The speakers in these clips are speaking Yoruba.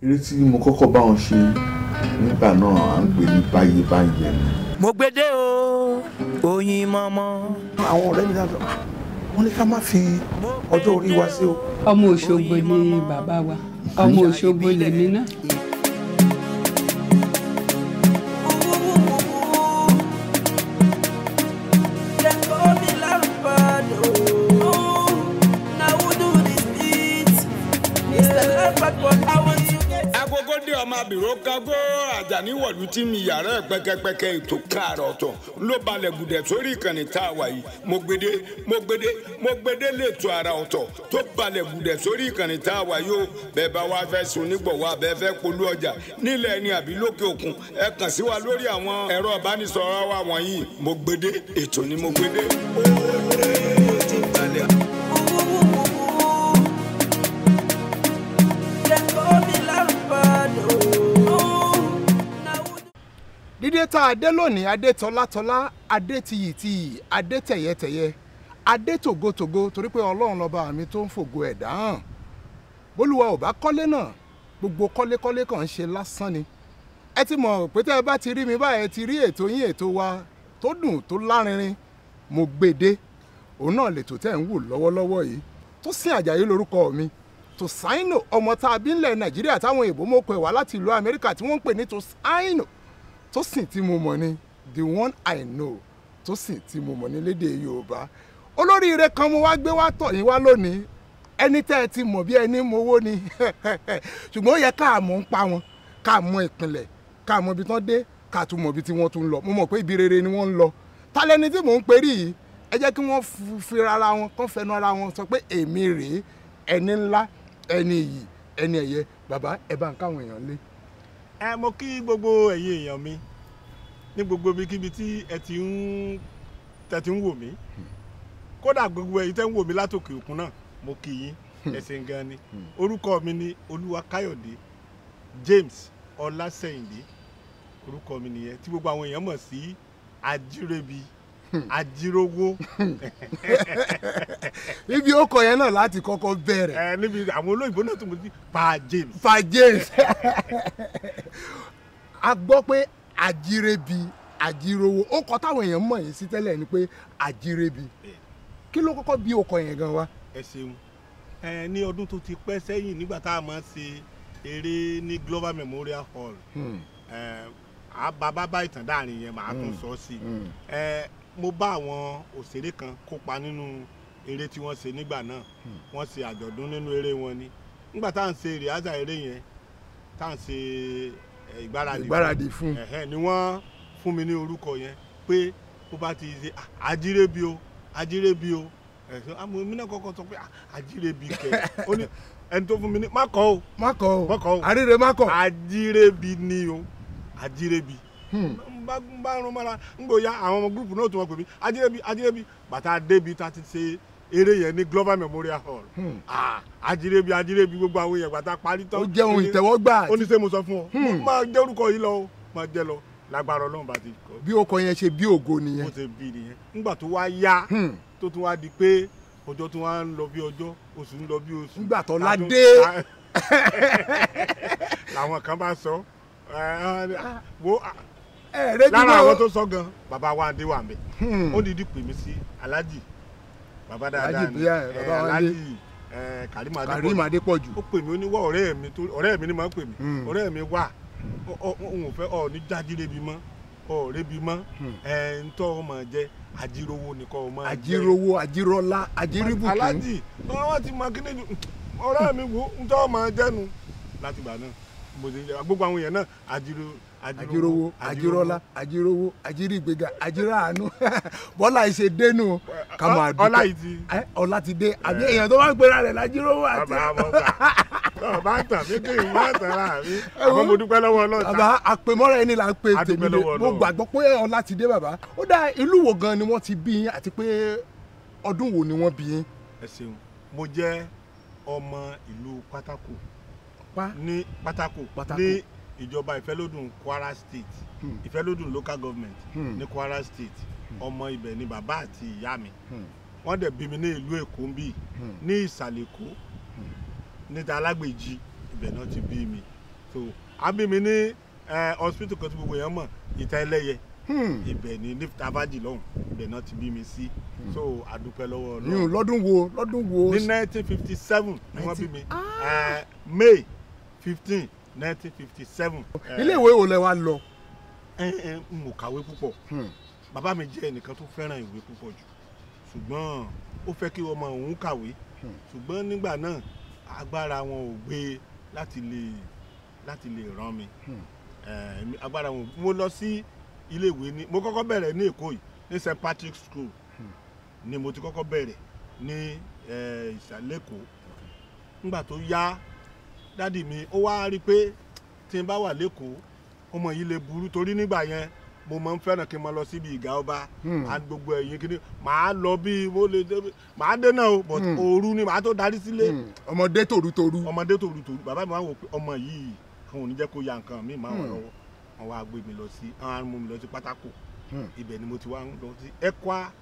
eré tí mo kọ́kọ́ bá wọn ṣe nígbà náà à ń pè ní báyé báyé ni. mo gbédè o oyin mọ́mọ́. àwọn ọ̀rẹ́ mi dáadọ́ wọ́n ní ká má fi ọjọ́ orí wa sí o. ọmọ òṣogbo ni bàbá wa ọmọ òṣogbo lèmi náà. agogo dé ọmọ abìrò kágó àjàní wọ̀lú tí mi yàrá ẹ̀ pẹ́kẹ́pẹ́kẹ́ ètò káàrọ̀ ọ̀tọ̀ ló balẹ̀ gùdẹ̀ sórí ìkànnì tá a wà yìí mo gbede mo gbede mo gbede lẹ́tọ̀ ara ọ̀tọ̀ tó balẹ̀ gùdẹ̀ sórí ìkànnì tá a wà yìí o bẹ́ẹ̀ bá wá fẹ́ sun nígbọ̀wọ́ abẹ́ fẹ́ polú ọjà nílẹ̀ ẹni àbí lókè òkun ẹ kàn sí wa lórí àwọn ẹ̀rọ ìbánisọ̀rọ̀ wa wọ̀nyí mo gbede ètò ni mo gbede. ó ti balẹ̀. dídé tá a dé lónìí adé tọ́látọ́lá adé tiyìtiyì adé tẹ̀yẹtẹ̀yẹ adé tògótògó torí pé ọlọ́run lọ́ba mi tó ń fògo ẹ̀dá hàn bólúwa ò bá kọ́lé náà gbogbo kọ́lékọ́lé kan ń ṣe lásán ni ẹ ti mọ̀ pé tẹ́ ẹ bá ti rí mi báyẹn ti rí ètò yín ètò wa tó dùn tó lárinrin mo gbèdé òun náà lè tó tẹ̀ ń wò lọ́wọ́lọ́wọ́ yìí tó sin àjàyí lórúkọ mi Tosaino ọmọ tá a bí ńlẹ̀ nàìjíríà táwọn èèbó mọ̀ pé wá láti ìlú amẹ́ríkà tí wọ́n ń pè ní Tosaino tó sìn tí mo mọ̀ ni the one I know tó sìn tí mo mọ̀ ní lédè yorùbá olóríire kan mo wá gbé wá tọ̀ yín wá lónìí ẹni tẹ́ ẹ ti mọ̀ bí ẹni mowó ni ṣùgbọ́n ó yẹ ká mọ̀ ń pa wọn ká mọ̀ ìpìlẹ̀ ká mọ̀ ibi tán dé ká tún mọ̀ ibi tí wọ́n tún lọ mo mọ̀ pé ibi rere ni wọ́n ń lọ tálẹ́ni tí mò ń perí yìí ẹ jẹ́ kí wọ́n fi ara wọn kán fẹnu ara wọn sọ pé èmi rèé ẹni ńlá ẹni iyì ẹni ẹ̀yẹ bàbá ẹ bá ń káwọn èèyàn lé ẹ mo kí gbogbo ẹ̀yin èèyàn mi ní gbogbo ibikíbi tí ẹ ti ń tẹ ti ń wò mí kódà gbogbo ẹ̀yin tẹ́ ń wò mí látòkè òkun náà mo kí yín ẹ ṣeun gan ni orúkọ mi ni Olúwakáyọ̀dé James Ọlásẹ̀yìndé orúkọ mi nìyẹn tí gbogbo àwọn èèyàn mọ̀ sí Ajírébi Ajírówó ibi ó kọ yẹn náà láti kọ́kọ́ bẹ̀rẹ̀ ẹ níbi àwọn olóyìnbó náà tó mọ̀ sí Pa James fa James a gbọ́ pé Ajírébi Ajírówó ó kọ táwọn èèyàn mọ̀ yín sí tẹ́lẹ̀ ni pé Ajírébi kí ló kọ́kọ́ bí ó kọ yẹn gan wa. ẹ ṣeun ẹ ní ọdún tó ti pẹ́ sẹ́yìn nígbà tá a máa ń ṣe eré ní Global Memorial Hall ẹ bàbá bá ìtàn dáàrin yẹn màá tún sọ sí i ẹ mo bá àwọn òṣèré kan kópa nínú eré tí wọ́n ṣe nígbà náà wọ́n ṣe àjọ̀dún nínú eré wọn ni nígbà tá à ń ṣe rìhásà eré yẹn tá à ń ṣe ìgbáradì ìgbáradì fún ẹ̀hẹ́n ni wọ́n fún mi ní orúkọ yẹn pé ó bá ti ṣe Ajírébi o Ajírébi o ẹ̀sìn àmọ́ mi náà kọ́kọ́ sọ pé Ajírébi kẹ̀ ó ní ẹni tó fún mi ní má kọ́ o má kọ o má kọ́ o àríre má kọ. Ajírébi ni o Ajírébi n bá n bá rún mọ́ra n gbò ya àwọn ọmọ gúrùpù náà tó wọ́n pè mí Ajírébi Ajírébi bàtà débi tá a ti ṣe eré yẹn ní Global Memorial Hall ah Ajírébi Ajírébi gbogbo àwọn èèyàn bàtà parí tán ó jẹ́ ohun ìtẹ́wọ́gbà ó ní sẹ́ mo sọ fún ọ máa jẹ́ orúkọ yìí lọ o máa jẹ́ lọ lágbára Ọlọ́run bá ti kọ́ bí ó kọ yẹn ṣe bí ògo bó nìyẹn. ṣe bí nìyẹn nígbà tó wá yá tó tún wá di pé ọjọ́ tó wá ń lọ bí ọjọ́ oṣù ń lọ bí oṣù. Nígbà tó Látún- ládé. làwọn kan bá sọ ẹ, ẹ, wo ẹ rẹ́jú lára náà àwọn tó sọ gan bàbá wa dé wà mí ó dìídì pè mí sí alájì bàbá dáadáa Alhaji ni Bíyà, ẹ, bàbá wa dé. alájì ẹ, Karim Karim Adépọ̀jù Adépọ̀jù ó pè mí ó ní wá ọ̀rẹ́ mi tó ọ̀rẹ́ mi ni máa ń pè mí Hmm. ọ̀rẹ́ mi wà ọ- ọ- òun ò fẹ́ ọ ní jájírébi mọ́ ọ̀rẹ́bi mọ́ ẹ̀ ń tọ́ ọmọ jẹ́ ajírówó nìkan ọmọ jẹ́ Ajírówó Ajírọ́lá Ajíríbùkún alájì wọn ti mọ kíní ju ọ̀rẹ́ mi wo ń tọ́ ọmọ jẹ́nu láti gbà náà mo ti gbogbo àwọn èèyàn náà ajíró Ajírówó Ajírọ́lá Ajírówó Ajírígbéga Ajíráàánú bọ́lá ìṣe dénú ká máa dúpẹ́ ọlá yìí ti Ẹ, ọlá ti dé àbí èèyàn tó bá ń pera rẹ̀ lájírówó àti bàbá àmọ́ gbà bọ̀ bá tàn mí kí n má tàn ra mi àmọ́ mo dúpẹ́ lọ́wọ́ ọlọ́ta bàbá àpèmọ́ra ẹni là ń pe A dúpẹ́ tèmi lé lọ́wọ́ mo Ọlọ́run. gbàgbọ́ pé ọlá ti dé bàbá ó dá ìlú wo gan ni wọ́n ti bí yín àti pé ọdún wo ni wọ́n bí yín. ẹ ṣeun mo jẹ́ ọmọ ìlú pátákó pa ní pátákó Pátákó. ní ìjọba ìfẹ́lódùn Kwara State Hmm. ìfẹ́lódùn local government Hmm. ní Kwara State ọmọ ibẹ̀ ni bàbá àti ìyá mi Hmm. wọ́n dẹ̀ bí mi ní ìlú Èkó ń bì Hmm. ní ìsàlẹ̀ Èkó níta alágbèjì ibẹ̀ náà ti bí mi so àbí mi ní eh, hospital kan tí gbogbo èèyàn mọ̀ ìta ẹlẹ́yẹ Hmm. ibẹ̀ ni ní tabaji lọ́hùn ibẹ̀ náà ti bí mi sí so àdúpẹ́ lọ́wọ́ yún Ọlọ́run lọ́dún wo lọ́dún wo ní nineteen fifty seven ni wọ́n bí mi Eh, May fifteen nineteen fifty seven. ilé ìwé wo lẹ wá lọ. n ò kàwé púpọ̀ Hmm. bàbá mi jẹ́ ẹnìkan tó fẹ́ràn ìwé púpọ̀ jù ṣùgbọ́n ó fẹ́ kí ọmọ òun kàwé ṣùgbọ́n nígbà náà agbára wọn ò gbé láti lè láti lè ràn mí Eh, èmi- agbára wọn ò mo lọ sí iléèwé ní mo kọ́kọ́ bẹ̀rẹ̀ ní Èkó yìí ní St Patrick School ni mo ti kọ́kọ́ bẹ̀rẹ̀ ní eh, ìsàlẹ̀ Èkó nígbà tó yá dádì mi ó wá rí i pé tí n bá wà lẹ́kọ̀ọ́ ọmọ yìí lè burú torí nígbà yẹn mo máa ń fẹ́ràn kí n máa lọ síbi ìgá ọba àti gbogbo ẹ̀yìn kí ni màá lọ bí mo lè dé màá dé náà o but òru ni màá tó darí sílé Hmm. ọmọdé tòrútorú. ọmọdé tòru tòru bàbá mi wá wò pé ọmọ yìí àwọn ò ní jẹ́ kó ya nǹkan mi máa wọ̀ Hmm. lọ́wọ́ wọn wá gbé mi lọ sí àwọn arúgbó mi lọ sí pátákó Hmm. ibẹ̀ ni mo ti wá ń lọ sí Ekwa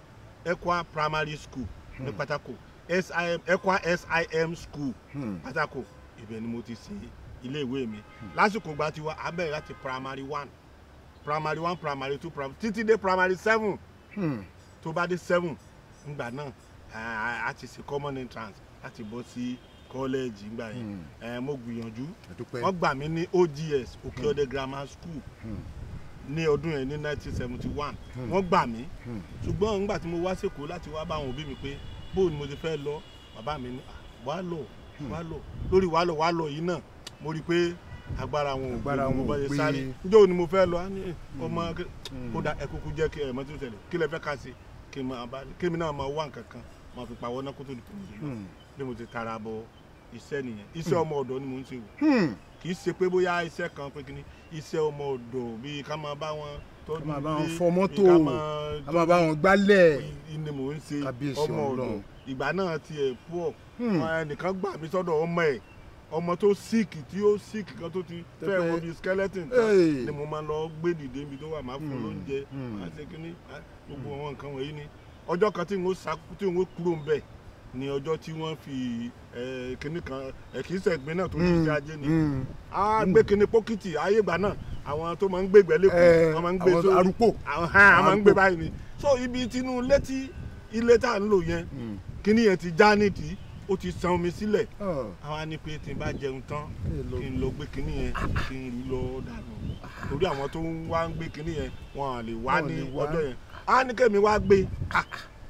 Ekwa primary school ní pátákó SIM Ekwa SIM school Hmm. pátákó ibẹ̀ ni mo ti ṣe ilé ìwé mi lásìkò gba tiwa a bẹ̀rẹ̀ láti primary one primary one primary two primary títí dé primary seven Hmm. tó bá dé seven ngbà náà a- a ti ṣe common entrance láti bọ́ sí college ngbà yẹn Eh, mo gbìyànjú àdúpẹ́. wọ́n gbà mí ní OGS Òkèọdẹ grammar school Hmm. ní ọdún yẹn ní nineteen seventy one wọ́n gbà mí Hmm. ṣùgbọ́n ngbà tí mo wá sèkó láti wá bá àwọn òbí mi pé bóun ni mo ti fẹ́ lọ bàbá mi ní "Ah, wá lọ wá lọ lórí wá lọ wá lọ yìí náà mo rí i pé agbára wọn ò Agbára gbé wọn mo ò bá ṣe gbé. sáré njẹ́ òní mo fẹ́ lọ á ní ọmọ kí- kó da ẹkúkú jẹ́ kí ẹ̀mọ́ tó tẹ̀lé kí lẹ fẹ́ ká sí kí n máa bá kí mi náà máa wá nǹkan kan máa fi pawọ́ náà kó tó di pé mo lè lọ Hmm. bí mo ti tara bọ iṣẹ́ nìyẹn iṣẹ́ ọmọ ọ̀dọ́ ni mo ń ṣe wò Hmm. kì í ṣe pé bóyá iṣẹ́ kan pé kíní iṣẹ́ ọmọ ọ̀dọ̀ bíi ká máa bá wọn tọ́jú Ká máa bá wọn ilé, fọ mọ́tò, bíi ká máa a máa bá wọn gbálẹ̀. ni mò ń ṣe Kábíyèsí ọmọ ọ̀dọ̀ Ọlọ́run. ìgbà náà ti ẹ̀ pọ̀ Hmm. ẹnìkan gbà mí sọ́dọ̀ ọmọ ẹ̀ ọmọ tó síìkì tí ó síìkì kan tó ti fẹ́ Tẹ́fẹ́- wọ bíi skeleton tán Hey. ni mo máa lọ gbé dìde níbi tó wà máa fún Hmm. lóúnjẹ Hmm. máa ṣe kíní máa- gbogbo àwọn nǹkan wọ̀nyí ni ọjọ́ kan tí n ó sá tí n ó kúrò ń bẹ̀ ni ọjọ́ tí wọ́n fi eh, kíní kan ẹ̀ kì í ṣẹ̀gbin náà tó ní Hmm. iṣẹ́ ajé ni Hmm. a gbé kíní pókìtì ayé ìgbà náà àwọn tó máa ń gbé ìgbẹ́ Eh, lẹ́kọ̀ọ́ wọ́n máa ń gbé àwọn sórí arúgbó. àwọn hàn á máa ń gbé Arúgbó. báyìí ni so ibi tinú létí ilé tá à ń lò yẹn Hmm. kíní yẹn ti já nídìí ó ti san omi sílẹ̀ Ah. àwa ní pé tí n bá jẹun tán Ẹ lọ. kí n lọ gbé kíní yẹn kí n rú lọ dànù torí àwọn tó ń wá ń gbé kíní yẹn wọn à lè wá Wọn ò ní lè wá. ọjọ́ yẹn á ní kẹ́mi wá gbé Ah.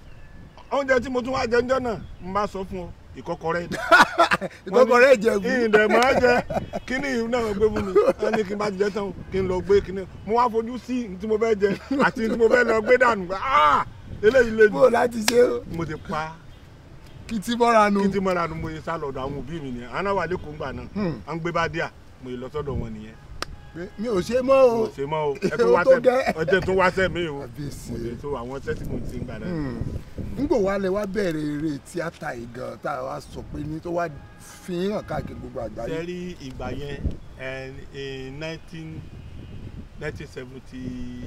oúnjẹ tí mo tún wá jẹ ńjọ́ náà n bá sọ fún ọ ìkọ́kọrẹ́ ìkọ́kọrẹ́ ìjẹ̀bú. ìdẹ̀ máa jẹ kíní yìí náà gbé fún mi wọ́n ní kí n bá ti jẹ tán kí n lọ gbé kíní mo wá fojú sí ní tí mo fẹ́ jẹ àti ní tí mo fẹ́ lọ gbé dànù ah eléyìí lè bó o jù láti ṣe o mo ti pa kí tí bọ́ra nu. kí n ti mọ́ra nu mo yẹ sá lọ́dọ̀ àwọn òbí mi nìyẹn àwọn náà wà lẹ́kọ̀ọ́ ńgbà náà Hmm. à ń gbé bá díà mo yẹ lọ sọ́dọ̀ wọn nìyẹn mi ò ṣe mọ́ o. mo ṣe mọ́ o ẹ tó Ó wá tó sẹ́ gẹ́. ọjọ́ tó wá sẹ́ mi o Kábíyèsí. mo lè tó àwọn iṣẹ́ tí mo ti ń gbà náà Hmm. nígbò wa lẹ wá bẹ̀rẹ̀ eré tíátà yìí gan tá a wá sọ pé ní tó wá fi hàn káàkiri gbogbo àgbáyé. sẹ́rí ìgbà yẹn ẹ̀ nineteen nineteen seventy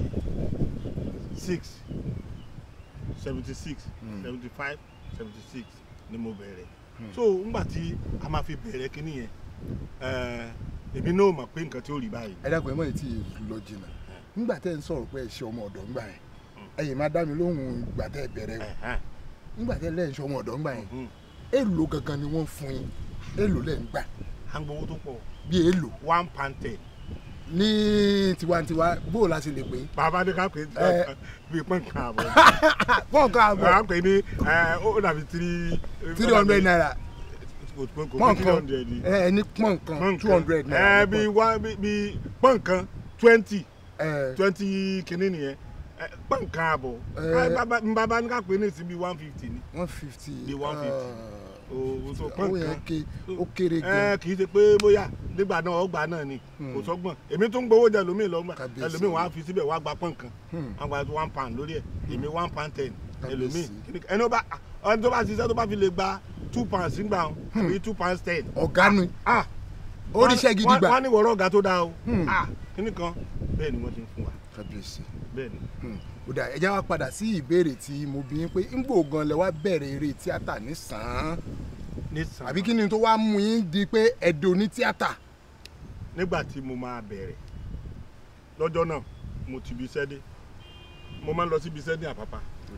six seventy six seventy five seventy six ni mo bẹ̀rẹ̀ so ngbà tí a máa fi bẹ̀rẹ̀ kínní yẹn ẹ̀, èmi náà mọ̀ pé nǹkan tí ó rí báyìí ẹ dákun ẹ mọ̀ ètí lọ jìnnà nígbà tẹ́ ń sọ̀rọ̀ pé ẹ ṣe ọmọ ọ̀dọ́ ńgbà yẹn ẹ̀yin máa dá mi lóhùn ìgbà tẹ́ ẹ bẹ̀rẹ̀ o Ẹ̀hẹ́n. nígbà tẹ́ lẹ́yìn ṣe ọmọ ọ̀dọ́ ńgbà yẹn Mhm. èèlò gangan ni wọ́n fún yín èèlò lẹ́ ń gbà à ń gbowó tó pọ̀ bí èèlò one pound ten ní tiwantiwa bó o la ṣe lè pè é. bàbá ní ká pè Ẹ. é bíi pọ́ǹkà àbọ̀ pọ́ǹkà àbọ̀ à ń pè ní ẹ̀, ó dàbí three three hundred naira pọ́ǹkà pọ́ǹkan ẹ ẹ ní pọ́ǹkan two hundred ẹ naira. bí wá bí- bí pọ́ǹkan twenty ẹ twenty kìíní nìyẹn ẹ, pọ́ǹkan àbọ̀ Ẹ. Ẹ, bàbá- n bàbá ní ká pè é ní sí bí one fifty ni one fifty. Bí 150. o so owó pọ́ǹkan yẹn ké ó kéré ẹ gan. kì í ṣe pé bóyá nígbà náà ọgbà náà ni kò sọ́gbọ̀n èmi tó ń gbowó jẹ lómi lọ́gbà Kábíyèsí. ẹlòmíì wàá fi síbẹ̀ wàá gba pọ́ǹkan Hmm. wọ́n gba one pound lórí ẹ̀ èmi one pound ten ẹlòmíì Kábíyèsí. kíní- ẹni ó bá ẹni tó bá ṣiṣẹ́ tó bá fi lè gba two pounds nígbà wọn àbí two pounds ten ọ̀gá ni ah oríṣẹ́ gidi wọ́n- gbà. wọ́n ní wọ̀rọ̀ ọ̀gá tó dáa o Hmm. ah kíní kan bẹ́ẹ̀ ni wọ́n ti ń fún wa kábíyèsí. bẹ́ẹ̀ ni. Hmm. ó dà ẹ já wa padà sí ìbéèrè tí mo bí yín pé ńgbò gan lẹ wá bẹ̀rẹ̀ eré tíátà ní sàn án ní sàn àbí kí ni tó wá mú yín di pé ẹ̀dọ̀ ní tíátà. nígbà tí mo máa bẹ̀rẹ̀ lọ́jọ́ náà mo ti ibi iṣẹ́ dé mo máa ń lọ sí ibi iṣẹ́ ní àpápá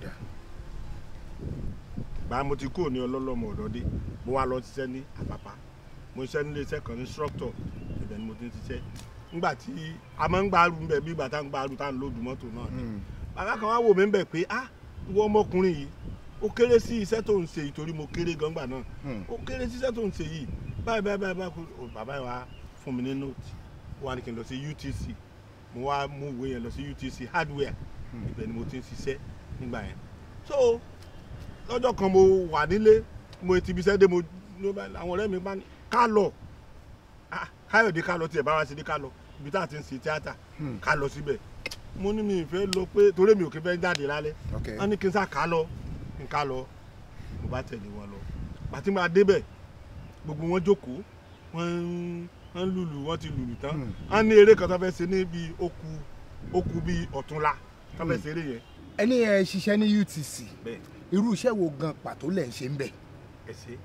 gbà mo ti kúrò ní ọlọ́lọ́mọ ọ̀dọ́ dé mo wá lọ ṣiṣẹ́ ní àpápá mo ṣiṣẹ́ nílé iṣẹ́ kan ní instructor ibẹ̀ ni mo ti ń ṣiṣẹ́ nígbà tí a máa ń gbàrú ń bẹ̀ bí ìgbà tá ń gbàrú tá ń lòdù mọ́tò náà ni bàbá kan wá wò mí ń bẹ̀ pé ah ìwọ ọmọkùnrin yìí ó kéré sí iṣẹ́ tó ń ṣe yìí torí mo kéré gangba náà ó kéré sí iṣẹ́ tó ń ṣe yìí báyìí báyìí báyìí báyìí kó- bàbá yìí wá fún mi ní nóòtì ó wá ní kí n lọ sí UTC mo wá mú ìwé yẹn lọ sí UTC hardware ibẹ̀ ni mo ti ń ṣiṣẹ́ nígbà yẹn so lọ́jọ́ kan mo wà nílé mo ti ibiṣẹ́ dé mo ló bá- àwọn ọ̀rẹ́ mi bá ní ká lọ Ah, káyọ̀dé ká lọ tiẹ̀ bá wa ṣe dé ká lọ ibi tá a ti ń ṣe tíátà ká lọ síbẹ̀ mo ní mi ì fẹ́ lọ pé torí mi ò kí fẹ́ jáde lálẹ́ Okay. wọ́n ní kí n sá ká lọ kí n ká lọ mo bá tẹ̀lé wọn lọ pàtí máa débẹ̀ gbogbo wọn jókòó wọ́n ń wọ́n ń lùlù wọ́n ti lùlù tán wọ́n ní eré kan tó fẹ́ ṣe ní bíi okù okù bíi ọ̀túnla tó fẹ́ ṣe eré yẹn ẹni ẹ ṣiṣẹ́ ní UTC bẹ́ẹ̀ irú iṣẹ́ wo gan pàtó lẹ̀ ń ṣe ń bẹ̀. ẹ ṣe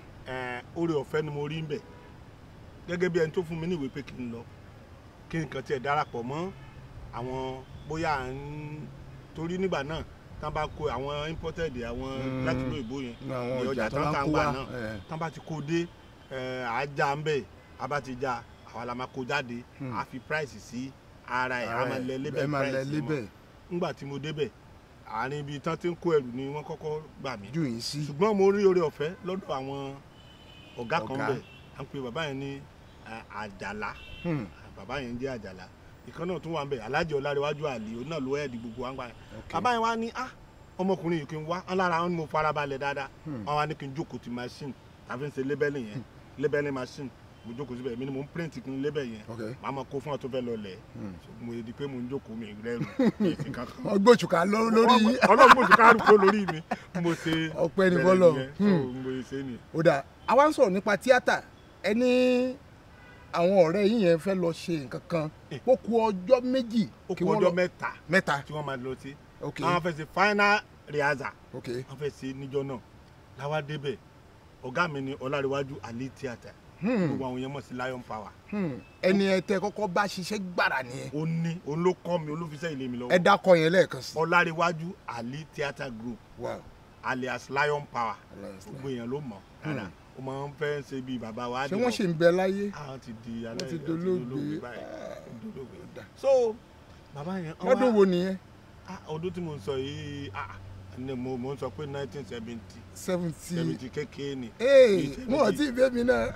ẹ oore ọ̀fẹ́ ni mo rí ń bẹ̀ gẹ́gẹ́ bí ẹni tó fún mi ní ìwé pé kí n lọ kí n kàn tiẹ̀ darapọ̀ mọ́ àwọn bóyá à ń torí nígbà náà tán bá kó àwọn imported àwọn Mm. láti ló ìbò yẹn àwọn ní ọjà tó tán máa tà ń ń kó gbà wá. náà ẹ. tán bá ti kó dé ẹ, à á já ń bẹ̀ a bá ti já àwa la máa kó jáde a fi price sí ara ẹ̀ a máa lẹ lébẹ̀ ẹ máa lẹ price mọ́ lébẹ̀ nígbà tí mo débẹ̀ àárín ibi tán ti ń kó ẹrù ni wọ́n kọ́kọ́ gbà mí jù yín sí. ṣùgbọ́n mo rí oore ọ̀fẹ́ lọ́dọ̀ àwọn ọ̀gá kan Ọ̀gá. bẹ̀ à ń pe bàbá yẹn ní eh, àjàlá Hmm. bàbá yẹn jẹ́ àjàlá ìkan náà tún wà ń bẹ̀ alájẹ ọ̀làríwájú àlè òun náà ló ẹ̀ẹ́dì gbogbo wa ń gbà yẹn Okay. bàbá yẹn wá ní ah ọmọkùnrin yìí kí n wá wọn lára wọn ni mo fara balẹ̀ dáadáa wọn wá ní kí n jókòó ti machine tàbí ń ṣe labelling yẹn labelling machine mo jókòó síbẹ̀ èmi ni mo ń print kí n label yẹn Okay. màá mọ kó fún ọ tó fẹ́ lọ lẹ̀ mo di pé mo ń jókòó mi rẹ́rù mi sí kankan wọ́n gbòòṣùkà lọ- lórí yín. ọlọ́run mo sì ká àrùkọ lórí mi mo ṣe Ọpẹ́ ni bẹ̀rẹ̀ f'Ọlọ́run. nìyẹn. So, Hmm. mo ṣe ni ó dáa àwa ń sọ̀rọ̀ nípa tíátà ẹni àwọn ọ̀rẹ́ yín yẹn fẹ́ lọ ṣe nǹkan kan ó ku ọjọ́ méjì ó kí kú wọ́n ọjọ́ lọ- mẹ́ta mẹ́ta tí wọ́n máa lọ sí ok àwọn fẹ́ ṣe final rehearsal ok wọ́n fẹ́ ṣe níjọ́ náà láwa débẹ̀ ọ̀gá mi ni ọlárẹ̀wájú ali theatre gbogbo àwọn yẹn mọ̀ sí lion power Hmm. ẹni ẹ tẹ kọ́kọ́ bá ṣiṣẹ́ gbàrà nìyẹn ó ní òun ló kọ́ mi olófisẹ́ ilé mi ẹ lọ́wọ́ dákọ yẹn lẹ́ẹ̀kan sí. ọlárẹ̀wájú ali theatre group wow alias lion power Alias Lion. gbogbo èèyàn ló mọ̀ dáadáa ó máa ń fẹ́ ṣe bíi bàbá wa ṣé wọ́n ṣì ń bẹ láyé àwọn ti di alẹ́ wọ́n ti wọ́n dolóògbé báyìí wọ́n ti dolóògbé. dà. so bàbá yẹn wọ́n lọ́dún wá- wo nìyẹn Ah, ọdún tí mo ń sọ yìí ah, ni mo mo ń sọ pé nineteen seventy seventy seventy kékeré ni. ee Bíi mo ò tí ì bẹ́ mi náà.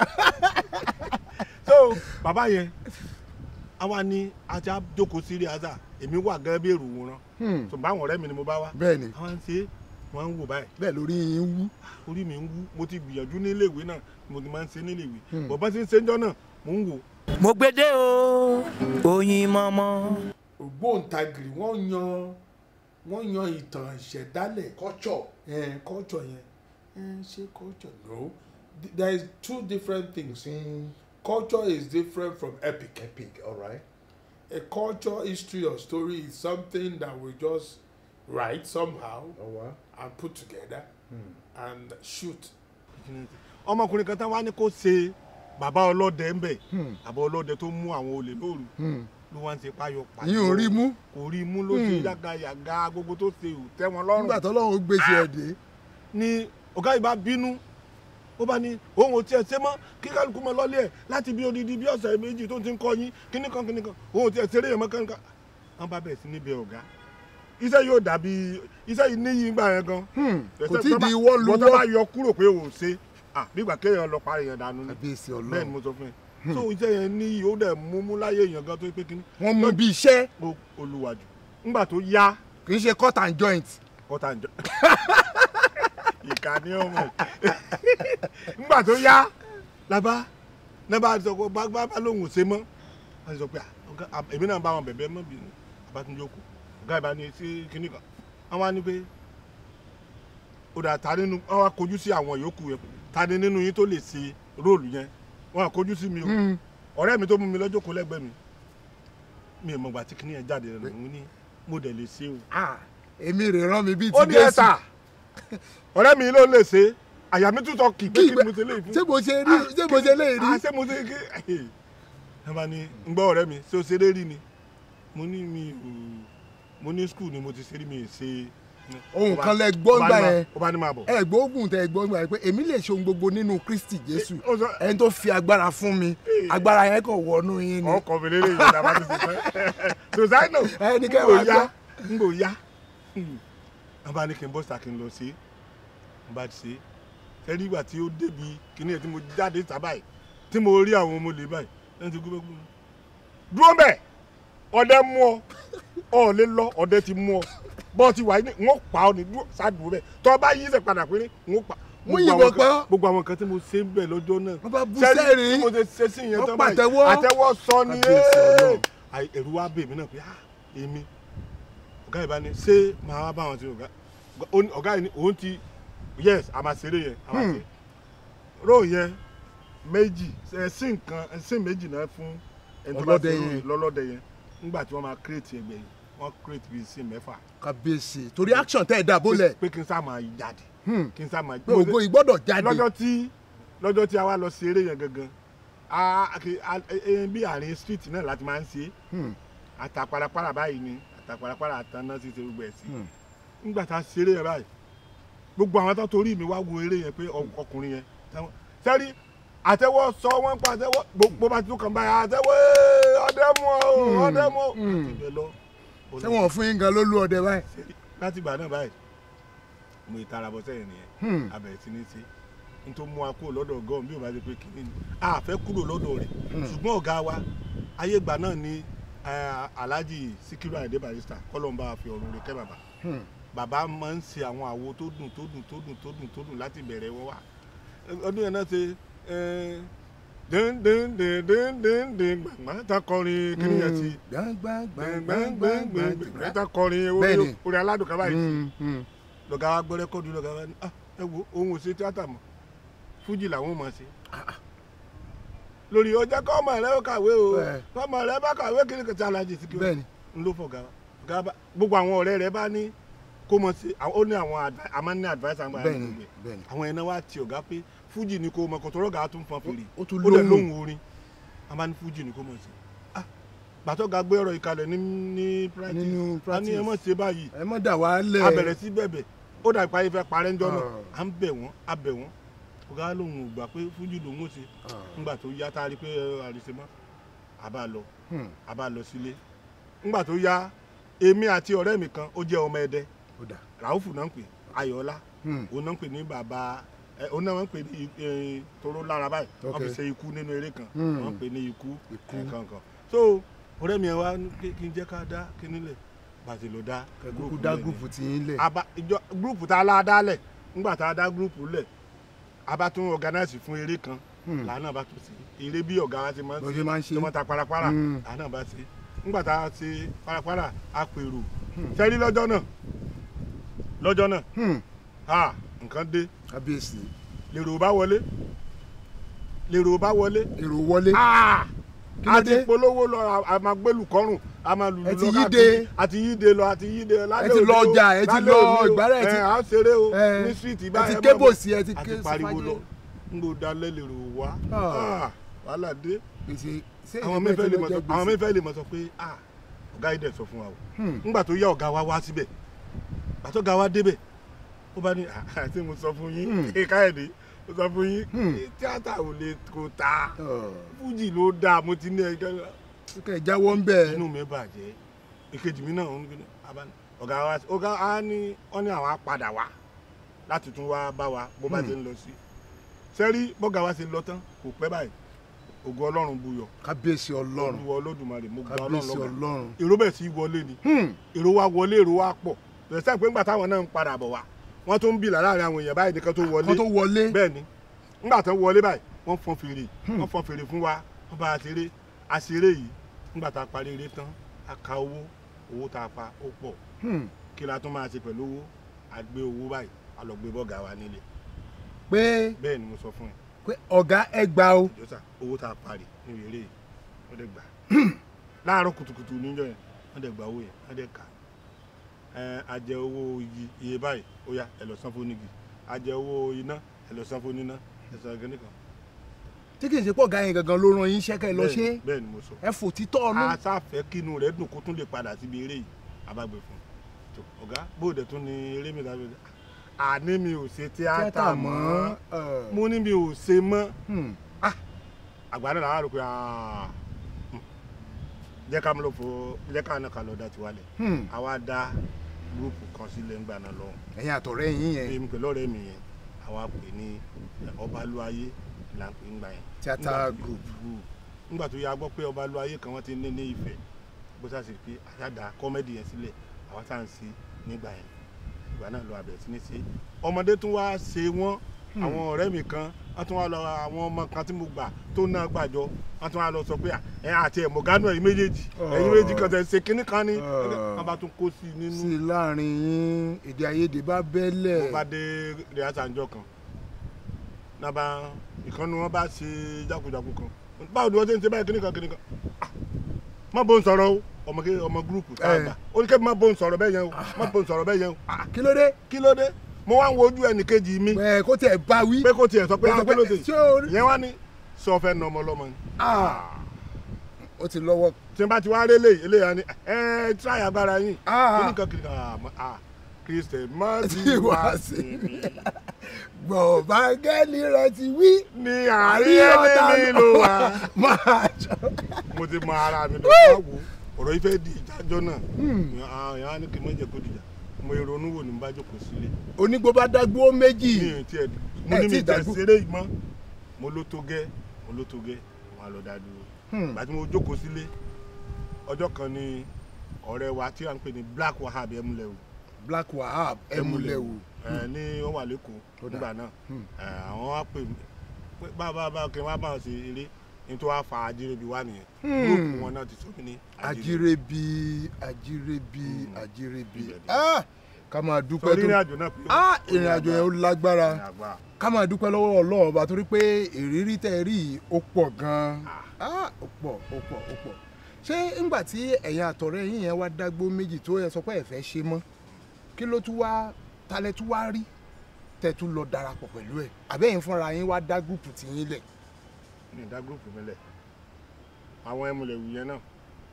so bàbá yẹn àwa ni ajá jókòó sí riaza èmi wà gẹ́gẹ́ bí èrò wòran Hmm. so báwọn ọ̀rẹ́ mi ni mo bá wá bẹ́ẹ̀ ni àwa ń ṣe wọ́n ń wò báyìí bẹ́ẹ̀ lórí yín wú. orí mi ń wú mo ti gbìyànjú nílé ìwé náà mo ti máa ń ṣe nílé ìwé Hmm. bọ̀bọ́n ti ń ṣe ń jọ́ náà mò ń wò mo gbédè o oyin mọ́mọ́. ògbóǹtagìrì wọ́n yan wọ́n yan ìtàn ìṣẹ̀dálẹ̀ culture eh, culture yẹn eh, ṣé culture no Th- there is two different things mm. culture is different from epic epic alright a culture history or story is something that we just write somehow ọwọ́ and put together and shoot ọmọkùnrin kan tán wá ní kó ṣe bàbá ọlọ́dẹ ń bẹ̀ bàbá ọlọ́dẹ tó mú àwọn olè lóru ló wá ń ṣe páyọ páyọ yín ò rí mú kò rí mú ló ṣe yàgàyàgà gbogbo tó ṣe ò tẹ́ wọn lọ́rùn nígbà tó lọ́wọ́ gbèsè ẹ̀ dé. ni ọ̀gá yìí bá bínú ó bá ní òun ò tiẹ̀ ṣe mọ́ kí kálukú mọ́ lọ́lé ẹ̀ láti bí odidi bí ọ̀sẹ̀ méjì tó ti ń kọ́ yín kíní kan kíní kan òun ò tiẹ̀ ṣeré yẹn mọ́ kánká wọ́n bá bẹ̀rẹ̀ sí níbẹ̀ ọ̀gá iṣẹ́ yóò dàbí iṣẹ́ yìí níyì gbà yẹn gan kò tí ì di ìwọ́ lu bọ́tọ́ bá wọ́. yọ kúrò pé ò ṣe ah nígbà kéèyàn lọ parí yẹn dànù ni kábíyèsí bẹ́ẹ̀ ni ọlọ́run mo sọ fún yẹn so iṣẹ́ yẹn níyì ó dẹ̀ mú mú láyé èèyàn gan tó pé kíní wọ́n mú bí iṣẹ́ ó olùwàjù ńgbà tó yá kì í ṣe cut and joint. kọ́tà ń jọ ìkà ní ọmọ ńgbà tó yá labá labá sọ pé bá bá lóhùn ṣe mọ́ wọ́n sọ pé à, ọ̀gá, à, èmi náà bá wọn bẹ̀bẹ̀ mọ́ bínú abátúnjókòó ọ̀gá ìbá ní sí kinní kan wọ́n wá ní pé ó dà ta nínú wọ́n wá kojú sí àwọn yòókù yẹn ta ni nínú yín tó lè ṣe róòlù yẹn wọ́n wá kojú sí mi o ọ̀rẹ́ mi tó mú mi lọ́jọ́ kó lẹ́gbẹ̀ẹ́ mi mi ò mọ̀gbà tí kinní yẹn jáde rẹ̀ mo ní mo dẹ̀ lè ṣe o Ah, èmi rè rán mi bíi ó ti ní ẹ̀ta ọ̀rẹ́ mi ló lè ṣe àyà mi tún sọ kì pé Kí kí ìgbẹ́- ni mo ṣe léyìí fún. ṣé mo ṣe rí ṣé mo ṣe léyìí Ah, rí. ṣé mo ṣe kí ẹ bá ní ń gbọ́ ọ̀rẹ́ mi ṣé o ṣeré rí ni mo ní mi ò mo ní skul ni mo ti ṣeré mi ì ṣe. ohun Ó bá- kan lẹ ó gbọ́ bá gbà ní máa- yẹn ó bá ní máa bọ̀. ẹ gbóògùn tẹ gbọ́ gbà yẹn pé èmi lè ṣe ohun gbogbo nínú kristi jésù ó sọ- ẹni tó fi agbára fún mi agbára yẹn kàn wọnú yín ni ọkọ̀ mi lélẹ̀ yìí ìjàmbá ti ṣe pẹ́ tòṣáìnà Ẹni kẹ́ ń gbò wá yá gbọ́. ń gbò yá wọ́n bá ní kí n bọ́ sàkí n lọ sí n bá ti ṣe sẹ́rí ìgbà tí ó débi kíní ẹ̀ tí mo jáde sábà yìí tí mo rí àwọn ọmọ olè báyìí lẹ́yìn tí gbogbo gbogbo dúró bẹ́ẹ̀ ọdẹ mú ọ ọ lè lọ ọdẹ ti mú ọ bọ́ ti wà ní wọ́n pa ọ ní dúró ṣáàdùn bẹ́ẹ̀ tọ́ bá yí sẹ̀ padà pé ní wọ́n pa Wọ́n gbogbo yìnbọn àwọn kan- pa ọ́. gbogbo àwọn kan tí mo ṣe ń bẹ̀ lọ́jọ́ náà Wọ́n bá bú Sẹ́rí sẹ́rìn. tí mo ṣe ṣe sí ìyẹn Wọ́n tán báyìí pàtẹ́wọ́. àtẹ́wọ́ sọ ni Kábíyèsí Ọlọ́run. Àì- ẹ̀rù wa bè mí náà pé ah èmi ọ̀gá ìbá ni ṣé màá wá bá wọn ti ọ̀gá ó ní- ọ̀gá yìí ni òun ti yes a máa ṣeré yẹn a máa ṣe róò yẹn méjì ẹ̀sìn nǹkan ẹ̀sìn méjì náà fún ẹni tó bá Ọlọ́dẹ ṣe róò yẹn. lọ́lọ́dẹ yẹn nígbà tí wọ́n máa kírètì ẹgbẹ́ yìí wọ́n kírètì bíi sí mẹ́fà kábíyèsí torí action tẹ́ ẹ̀ dà bólẹ̀ pé kí n sá máa jáde Hmm. kí n sá máa pé ògo ìgbọ́dọ̀ jáde lọ́jọ́ tí lọ́jọ́ tí a wá lọ sí eré yẹn gangan a kì- a- e- e- bí àárín street náà láti máa ń ṣe Hmm. àtàparapara báyìí ni àtàparapara àtàná ti ṣe gbogbo ẹ̀ sí Hmm. nígbà tá a ṣe eré yẹn báyìí gbogbo àwọn tó torí mi wá wo eré yẹn pé ọ- ọkùnrin yẹn táwọn- sẹ́rí àtẹ́wọ́ sọ wọ́n pa àtẹ́wọ́ gbogbo bá ti tún kàn báyìí àtẹ́wọ́ "Ee, ọdẹ mú ọ o, ọdẹ mú ọ Hmm. àti bẹ́ẹ̀ lọ ṣé wọn fún yín gan ló lú ọdẹ báyìí Ṣé- láti ìgbà náà báyìí mo ìtara bọ sẹ́yìn nìyẹn Hmm. abẹ̀rẹ̀ sí ní ṣe n tó mú wa kúrò lọ́dọ̀ gọ́ọ̀mù bí o bá ṣe pé kínní ni a fẹ́ kúrò lọ́dọ̀ rẹ̀ ṣùgbọ́n ọ̀gá wa ayé ìgbà náà ni eh, Alhaji Sikiru Ayinde Barrister kọ́lọ́mbà fi ọ̀run rẹ̀ kẹ́ bàbá Hmm. bàbá máa ń ṣe àwọn àwo tó dùn tó dùn tó dùn tó dùn tó dùn láti bẹ̀rẹ̀ wọn wá ọdún yẹn náà ṣe eh, dín dín dín dín dín dín gbàgbà tá kọrin kíní yẹn ti gbẹngbẹngbẹngbẹngbẹ tá kọrin orí Bẹ́ẹ̀ni. orí aládùn kaba yìí Hmm, hmm. lọ́gá wa gbọ́ rẹ́kọ́dù lọ́gá wa ní "Ah, ẹ wo òun ò ṣe tíátà mọ́ fújì làwọn máa ṣe. lórí ọjà kọ́ ọmọ rẹ ó kàwé o Ẹ. kọ́ ọmọ rẹ bá kàwé kí ni kò tí Alhaji Sikiru Bẹ́ẹ̀ni. ń ló fọ̀gá wa ọ̀gá bá gbogbo àwọn ọ̀rẹ́ rẹ bá ní kó mọ̀ sí àwọn- ó ní àwọn advi- a máa ń ní adviser àgbà Bẹ́ẹ̀ni, gbogbo ẹ̀. bẹ́ẹ̀ni. àwọn ẹ̀nà wa ti ọ̀gá pé fújì ni kò mọ̀ kò tọrọ ọ̀gá tún fọn fèrè ó tún ó dẹ̀ lóhùn. lóhùn orin a máa ní fújì ni kò mọ̀ sí. Ah, gbàtọ́ ga gbé ọ̀rọ̀ ìkàlẹ̀ ní ní practice Nínú a ní ẹ mọ̀ ṣe báyìí ẹ mọ̀ dà wá lẹ̀ a bẹ̀rẹ̀ sí bẹ̀bẹ̀ ó dà ìparí fẹ́ parẹ́ ńjọ́ náà Ah. à ń bẹ̀ wọ́n a bẹ̀ wọ́n ọ̀gá lòun ò gbà pé fújì lòun ò ṣe ńgbà tó yá tá a rí pé ẹ, àrísé mọ́ a bá lọ Hmm. a bá lọ sílé ńgbà tó yá èmi àti ọ̀rẹ́ mi kan ó jẹ́ ọmọ ẹdẹ ó dà ràúfù náà ń pè ayọ̀ọ́lá Hmm. òun náà ń pè ní bàbá ẹ òun náà ń pè ní ẹ, toró lára báyìí wọ́n fi Ok. ṣe ikú nínú eré kan Hmm. wọ́n pè ní ikú Ikú. kankan so ọ̀rẹ́ mi ẹ wá ní pé kí n jẹ́ ká dá kíní lẹ̀ bàtì ló dá kúkú gúrùpù dá lẹ̀ ní gúrùpù tí yín lẹ̀ aba ìjọ gúrùpù tá a lá dálẹ̀ nígbà tá a dá gúrùpù lẹ̀ a bá tún organize fún eré kan Hmm. làánà bá tún sí eré bí ọ̀gá wa ti máa ń Bó ṣe máa ń ṣe. tó máa ta parapara Hmm. làánà bá ṣe nígbà tá a ṣe parapara a pèrò sẹ́rí lọ́jọ́ náà lọ́jọ́ náà Hmm. ah nǹkan dé kábíyèsí lèrò bá wọlé lèrò bá wọlé èrò wọlé ah Kí ló a ti dé? polówó lọ a- a máa gbẹlù kọrùn a máa lùlù Ẹ lọ ti káàkiri. yíde. a ti yíde lọ a ti yíde lọ lálẹ́ Ẹ ti òní lọ o, ọjà, ẹ ti lálẹ́ lọ òní o. Ìgbárá, ẹ ti- ẹ, à ń ṣeré o ẹ, ní street ẹ báyìí ti ẹ ké máa bọ̀. bòsí, ẹ ti a ké ti pariwo sífájé. lọ n kò dalẹ̀ lèrò wá Ah. Ah, wàhálà dé gbèsè ṣé àwọn ìdílé mẹ́fẹ́ lè tó mọ̀ jẹ sọ gbèsè? àwọn mẹ́fẹ́ lè mọ̀ sọ pé ah ọ̀gá yìí dẹ̀ sọ fún wa o Hmm. nígbà tó yá ọ̀gá wa wá síbẹ̀ gbàtọ́ ga wa débẹ̀ ó bá ní àti mo sọ fún yín Hmm. kí káyọ̀dé mo sọ fún yín Hmm. tíátà ò lè kó ta Ọ̀, fújì ló dáa mo ti ní ẹjọ́ kẹ́ ẹ jáwọ́ ń bẹ̀ inú mi bàjẹ́ ìkejì mi náà ń gbé abá ọ̀gá wa ọ̀gá á ní wọ́n ní àwọn á padà wá láti tún wá bá wa bó bá Hmm. ti ń lọ sí sẹ́rí bọ́gà wa ṣe lọ tán kò pẹ́ báyìí ògo ọlọ́run buyọ̀ kábíyèsí ọlọ́run olúwa olódùmarè mo gba ọlọ́run kábíyèsí lọ́gà ọlọ́run èrò bẹ̀ sí wọlé ni Hmm. èrò wa wọlé èrò wa pọ̀ bẹ̀rẹ̀ sẹ́yìn pé ńgbà táwọn náà ń padà bọ̀ wá wọ́n tó ń bìlà láàrin àwọn èèyàn báyìí nìkan tó wọlé kan tó wọlé bẹ́ẹ̀ ni ńgbà tán wọlé báyìí wọ́n fọn fèrè wọ́n fọn fèrè fún wa wọ́n bá a ṣeré a ṣeré yìí ńgbà tá a parí eré tán a ka owó owó tá a pa ó pọ̀ Hmm. kí la tún máa ṣe pẹ̀lú owó a gbé owó báyìí a lọ gbé bọ́gà wa nílé pé bẹ́ẹ̀ ni mo sọ fún ẹ pé ọ̀gá ẹ gbà o ìjọsà owó tá a parí ní eré yìí wọ́n dẹ̀ gbà láàárọ̀ kùtùkùtù níjọ́ yẹn wọ́n dẹ̀ gba owó yẹn wọ́n dẹ̀ kà ẹ a jẹ owó igi iye báyìí ó yá ẹ lọ san fún onígi a jẹ owó iná ẹ lọ san fún oníná ẹ san gẹ́nì kan tí kì í ṣe pọ̀ ga yẹn gangan ló ran yín iṣẹ́ kẹ́ ẹ lọ ṣe Bẹ́ẹ̀ni- bẹ́ẹ̀ni mo sọ ẹ fò títọ́ ọ̀nù. a sáfẹ́ kínú rẹ̀ dùn kó tún lè padà síbi eré yìí abágbé fún un tó ọ̀gá bóde tún ni eré mi dábẹ́ àní mi ò ṣe tíátà mọ́ mo ní mi ò ṣe mọ́ Hmm. àgbà náà làwọn rò pé ah, hmm, jẹ́ ká mú lò fo jẹ́ ká náà ká lọ dá tiwa lẹ̀ Hmm. àwa dá gúrúùpù kan sílẹ̀ ńgbà náà lọ́hùn ẹ̀yin àtọ̀rẹ́ yín yẹn èmi pẹ̀lú ọ̀rẹ́ mi yẹn àwa pè ní ọbalúayé là ń pè ńgbà yẹn Theatre Nígbà tí- group. nígbà tó yá gbọ́ pé ọbalúayé kan wọ́n ti ní ní ìfẹ́ bó ṣáà sì pé àṣàdá kọ́mẹ́dì yẹn sílẹ̀ àwa tá à ń ṣe nígbà yẹn ìgbà náà lọ àbẹ̀rẹ̀ sí ní ṣe ọmọdé tún wá ṣe wọ́n àwọn ọ̀rẹ́ mi kan wọ́n tún wá lọ àwọn ọmọ kan tí mo gbà tó náà gbàjọ wọ́n tún wá lọ sọ pé "Ah, ẹ àti ẹ̀ mọ̀gánú ẹ̀yin méjèèjì ẹ̀yin méjèèjì kan tẹ̀ ṣe kínní kan ní wọ́n bá tún kó sí i nínú sí i láàrin yín èdè àìyedè bá bẹ́lẹ̀. mo bá dé rìhásà ńjọ́ kan nàbà ìkànnì wọn bá ṣe jákujàku kan báwo ni wọ́n ṣe ń ṣe báyìí kíní kan kíní kan Ah, má bó ń sọ̀rọ̀ o ọmọ ké ọmọ gúrùpù tá a Eh. gbà ó ní kébì má bó ń sọ̀rọ̀ bẹ́ẹ̀ yẹn o má bó ń sọ̀rọ̀ bẹ́ẹ̀ yẹn o Ah, kí ló dé. kí ló dé mo wá ń wojú ẹnì kejì mi ẹ kó tiẹ̀ bá wí. pé kò tiẹ̀ sọ pé Kó sọ ah, kí ló dé ṣé o rí. ìyẹn wá ní sọ fẹ́ nà ọmọ ọlọ́mọ ni ó ti lọ́wọ́. tí n bá ti wá rí eléyìí eléyìí á ní ẹ ẹ tíráyà agbára yín Ah. kíní kan kíní kan ah, ma- ah Christian má Tí ti wá wá sí sí mi. mi gbọ̀ngbà gẹ́lì rẹ̀ ti wí. ní àárín ẹlẹ́ni ló wà. máa jọ. mo ti mọ ara mi lọ bá wo ọ̀rọ̀ yìí fẹ́ di ìjájọ́ náà àwọn èèyàn á ní kí n má jẹ́ kó dìjà mo ronú wò ní bá jókòó sílé onígbó bá dágbó méjì. mi ò tiẹ̀ mo Ẹ ní tí mi ì tẹ̀ dágbó. ṣeré yìí mọ́ mo ló tó gẹ́ mo ló tó gẹ́ wọn á lọ dá dúró Hmm. ìgbà tí mo jókòó sílé ọjọ́ kan ni ọ̀rẹ́ wa tí à ń pè ní Black Wahab Emulewu black wahab ẹmúlẹ̀wò. ẹ ní wọn wà lẹ́kọ̀ọ́ Ó dà. nígbà náà Hmm. ẹ, àwọn wá pè mí pé bábá bá kí n wá bá wọn ṣe eré ní tó wá fa ajírébi wá nìyẹn Hmm. gúrúùpù wọn náà ti sọ mí ní ajirebi ajirebi ajirebi ibẹ̀ ni. ah ká máa dúpẹ́ sọrí ìrìn tó àjò náà pé ah ìrìn àjò yẹn ó lágbára ìrìn àgbà ká máa dúpẹ́ lọ́wọ́ ọlọ́run ọba torí pé ìrírí tẹ́ ẹ rí yìí ó pọ̀ gan-an ah ó pọ̀ ó pọ̀ ó pọ̀ ṣé ńgbà tí ẹ̀yin àtọ̀rẹ́ yín yẹn wá dágbó méjì tó yẹ sọ pé ẹ fẹ́ ṣe mọ́ kí ló tún wá talẹ̀ tún wá rí tẹ́ tún lọ darapọ̀ pẹ̀lú ẹ̀ àbẹ́yìn fúnra yín wá dá gúrùpù tì yín lẹ̀ ní ìdá gúrúùpù mi lẹ̀ àwọn ẹmúlẹ̀wù yẹn náà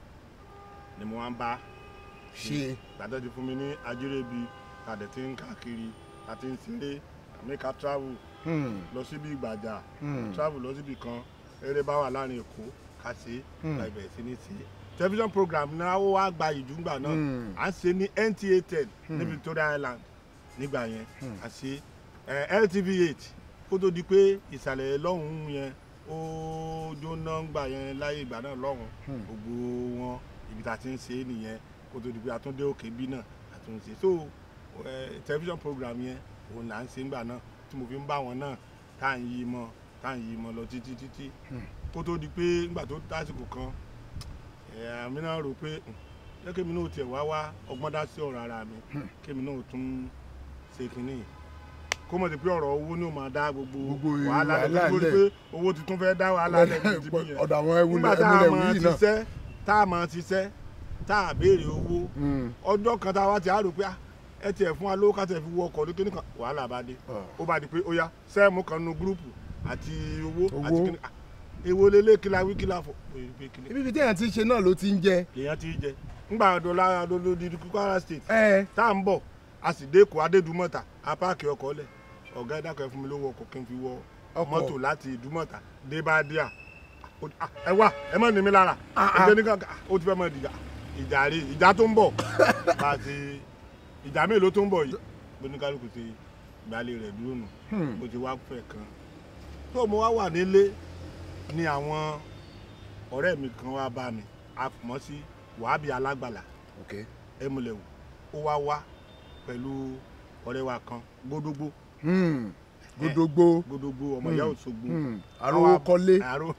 ni mo wá ń bá ṣe gbàdọ́ ti fún mi ní ajírébi tàdé tí ń káàkiri àti ń ṣeré àmẹ́ka travel hmm, lọ síbi ìgbàjà hmm, travel lọ síbi kan eré bá wà láàrin èkó ká ṣe é Hmm. gba ìbẹ̀rẹ̀ sí ní ṣe é television program náà ó wá gba ìjúgbà náà Hmm. à ń ṣe ní NTA ten ní Victoria Island nígbà yẹn à ṣe ẹ LTV eight kó tó di pé ìsàlẹ̀ lọ́hùn-ún yẹn ó jóná gbà yẹn láyé ìgbà náà lọ́hùn Hmm. gbogbo wọn ibi tá a ti ń ṣe é nìyẹn kó tó di pé àtúndé òkè bí náà àtúnṣe so ẹ television program yẹn òun là ń ṣe ńgbà náà tí mo fi ń bá wọn náà tá à ń yí mọ́ tá à ń yí mọ́ lọ títí títí kó tó di pé ńgbà tó tásìkò kan ẹ àmì náà rò pé "Hmm, jẹ́ kémi náà tiẹ̀ wá wá ọgbọ́n dá sí ọ̀rọ̀ ara mi kémi náà tún ṣe kínní yìí. kó mọ̀ sí pé ọ̀rọ̀ owó ni ó máa dá gbogbo Gbogbo wàhálà rẹ̀ wàhálà tó ti lẹ̀. pé owó tuntun fẹ́ dá wàhálà rẹ̀ ní ti bí yẹn ọ̀dọ̀ àwọn nígbà ẹwúlẹ̀ tá a ẹmúlẹ̀wò máa yìí náà ṣiṣẹ́ tá a máa ṣiṣẹ́ tá a béèrè owó Hmm, ọjọ́ kan tá a wá ti àrò pé ah, ẹ tiẹ̀ fún wa lówó ká tiẹ̀ fi wọ ọkọ̀ ní kíní kan wàhálà bá dé Ah. ó bá di pé ó yá sẹ́ẹ̀mù kan nu gúrúùpù àti owó àti Owó. kíní ah, èwo lélẹ̀ kíla wí kíla fọ pé pé kíní ibi ibi téèyàn ti ń ṣe náà ló ti ń jẹ èèyàn ti jẹ ńgbà dọ́là lọ́dọ̀ Kwara state ẹ tá à ń bọ̀ a sì dé Èkó Adédùmọ̀tà a páàkì ọkọ̀ lẹ̀ ọ̀gá ẹ̀dá kan fún mi lówó ọkọ̀ kí n fi wọ Ọkọ̀. mọ́tò láti Ìdúmọ̀tà dé Bàdíà Ó- ah, ẹ wá ẹ má ní mi lára Ah, ah. ẹjẹ nìkan ah, ó ti fẹ́ mọ ìdìjà ìjà rí ìjà tó ń bọ̀ bá a ti ìjà mélòó tó ń bọ̀ yìí oníkálukú ti gbalẹ̀ rẹ̀ dúró nù Hmm. mo ti wá fẹ́ kan tó mo wá wà nílé ni àwọn ọ̀rẹ́ mi kan wá bá mi a mọ̀ sí Wàhábì Alágbàlà ok ẹmúlẹ̀wò ó wá wá pẹ̀lú ọ̀rẹ́ wa kan gbódógbó Hmm, gbódógbó gbódógbó ọmọ ìyá Òṣogbo Hmm, arówó kọ́lé àrò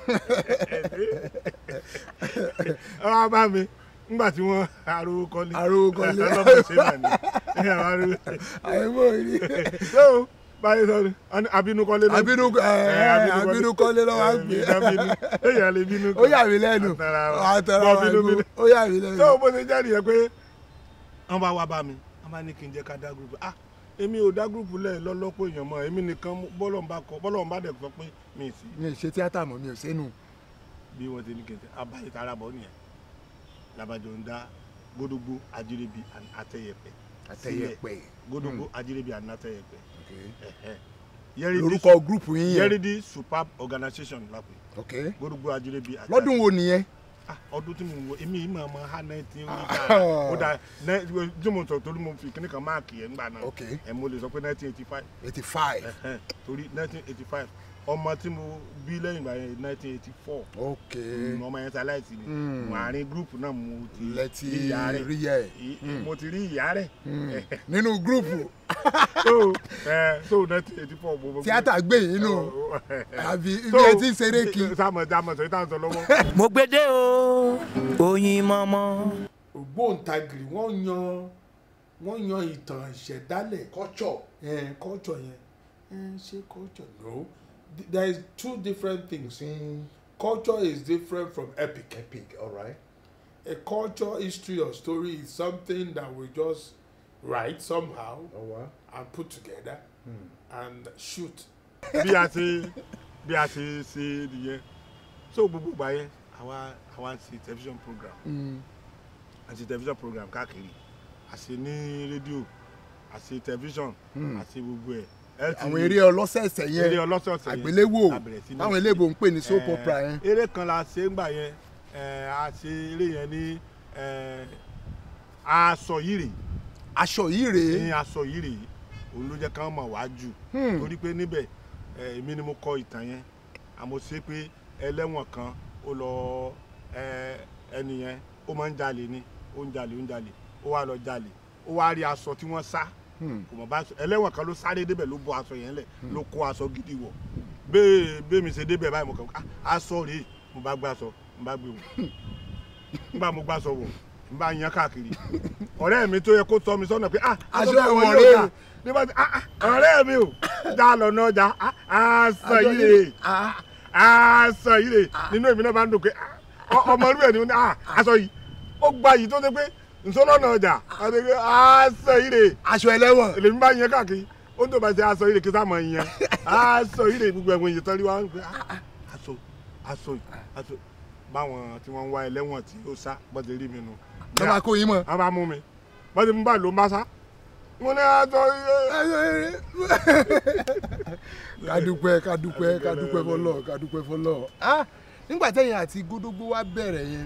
ẹ wá bá mi nígbà tí wọ́n arówó kọ́lé Arówó kọ́lé. ọlọ́mọ ṣe náà ni ẹ àwọn arówó àìmọ̀ rí tó báyìí sọ ni abínú kọ́lé ló abínú ẹ abínú kọ́lé lọ́wọ́ á gbé èèyàn lè bínú ó yà mí lẹ́nu àtàrà wà bínú gbó bínú ó yà mí lẹ́nu tó bó ṣe jáde yẹn pé wọ́n bá wá bá mi wọ́n bá ní kí n jẹ́ ká dá gúrúùpù ah èmi ò dá gúrùpù lẹ̀ lọ́lọ́pọ̀ èèyàn mọ́ èmi nìkan bọ́lọ̀ ń bá kọ bọ́lọ̀ ń bá dẹ̀ sọ pé mi ì sí mi ì ṣe tíátà mọ́ mi ò sẹ́nu bí wọ́n ti ní kẹ̀kẹ́ abayé tara bọ̀ nìyẹn labajọ ń dá gbódógbó ajírébi and àtẹyẹpẹ àtẹyẹpẹ gbódógbó ajírébi and àtẹyẹpẹ Okay. ẹ̀hẹ́. Yẹ́rìdí lórúkọ gúrùpù yín yẹn Yẹ́rìdí superb organisation lápè ok gbódógbó ajírébi àti lọ́dún wo nìyẹn Ah, ọdún tí mo wọ èmi yìí máa ma ha nineteen Ah. ó dà ní- tí mo sọ torí mo fi kíní kan máàkì yẹn nígbà náà Ok. ẹ mo lè sọ pé nineteen eighty five eighty five torí nineteen eighty five ọmọ tí mo bí lẹ́yìn ìgbà yẹn nineteen eighty four ok ọmọ yẹn ṣaláìsí ni Mm. mo àárín gúrùpù náà mo ti lẹ́tí rí ìyá rẹ̀ rí yẹ I- mo ti rí ìyá rẹ̀ nínú gúrùpù so ẹ so nineteen eighty four mo. tíátà gbé yín nù àbí ibi ẹ ti ń ṣeré kí sáàmù sáàmù sọ ìtàn sọ lọ́wọ́. mo gbede o oyin mọ́mọ́. ògbóǹtagìrì wọ́n yan wọ́n yan ìtàn ìṣẹ̀dálẹ̀ culture eh, culture yẹn eh, ṣé culture no Th- there is two different things sí culture is different from epic epic alright a culture history or story is something that we just write somehow ọwá and put together and shoot bí a ṣe bí a ṣe ṣe nìyẹn so gbogbo ìgbà yẹn àwa àwa ń ṣe television program a ṣe television program káàkiri a ṣe ní rédíò a ṣe television a ṣe gbogbo ẹ̀ ẹ ti àwọn rí eré ọlọ́sẹ̀ẹ̀sẹ̀ eré yẹn ọlọ́sọ̀ọ̀sẹ̀ yẹn àgbéléwò la bẹ̀rẹ̀ sí ní táwọn ṣe. eléèbó ń pè ní soap Eh, opera yẹn eré kan la ṣe ń gbà yẹn eh, a ṣe eré yẹn ní eh, aṣọ yìí rèé aṣọ yìí rèé ní aṣọ yìí rèé òun ló jẹ́ ká mọ̀ wá jù Hmm. torí pé níbẹ̀ ẹ, èmi ni mo kọ ìtàn yẹn àmọ́ ṣe pé ẹlẹ́wọ̀n kan ó lọ ẹ, ẹni yẹn ó máa ń jalè ni ó ń jalè ó ń jalè ó wá lọ jalè ó wá rí aṣọ tí wọ́n sá Hmm. kò mọ̀ bá aṣọ ẹlẹ́wọ̀n kan ló sáré débẹ̀ ló bọ́ aṣọ yẹn lẹ̀ ló kó aṣọ gidi wọ̀ bẹ́ẹ̀ bẹ́ẹ̀ mi ṣe débẹ̀ báyìí mo kàn á aṣọ rèé mo bá gbé aṣọ mo bá gbé wọ̀ nígbà mo gbé aṣọ wọ̀ n bá yan káàkiri ọ̀rẹ́ mi tó yẹ kó tọ́ mi sọ́nà pé ah Aṣọ aṣọ ẹ̀wọ̀n ẹ̀wọ̀n rèé. rèé ní bá ti ah ah, ọ̀rẹ́ mi o já lọ náà já ah, aṣọ yìí rèé Ah, aṣọ yìí rèé nínú èmi náà bá ń dùn pé ah, ọ- ọmọ irú ẹ̀ ni ó ní ah, aṣọ yìí ó gba yìí tó ṣe pé nsọ́nà náà jà àti pé aṣọ yìí rèé aṣọ ẹlẹ́wọ̀n lèmi bá yan káàkiri ó ń tó bá ṣe aṣọ yìí rèé kí sáà mọ̀ yẹn aṣọ yìí rèé gbogbo ẹ̀wọ̀n yìí tán rí wa ń pè ah, ah, aṣọ aṣọ aṣọ báwọn tí wọ́n ń wá ẹlẹ́wọ̀n tí ó sá bọ́dẹ̀ rí mi nù lọ́ máa kó yín mọ̀. a bá mú mi bọ́dé mú bá ló ń bá sá mo ní aṣọ kádúpẹ́ kádúpẹ́ kádúpẹ́ fọlọ́ kádúpẹ́ fọlọ́ ah nígbà tẹ́yìn àti gódógbó wá bẹ̀rẹ̀ yẹn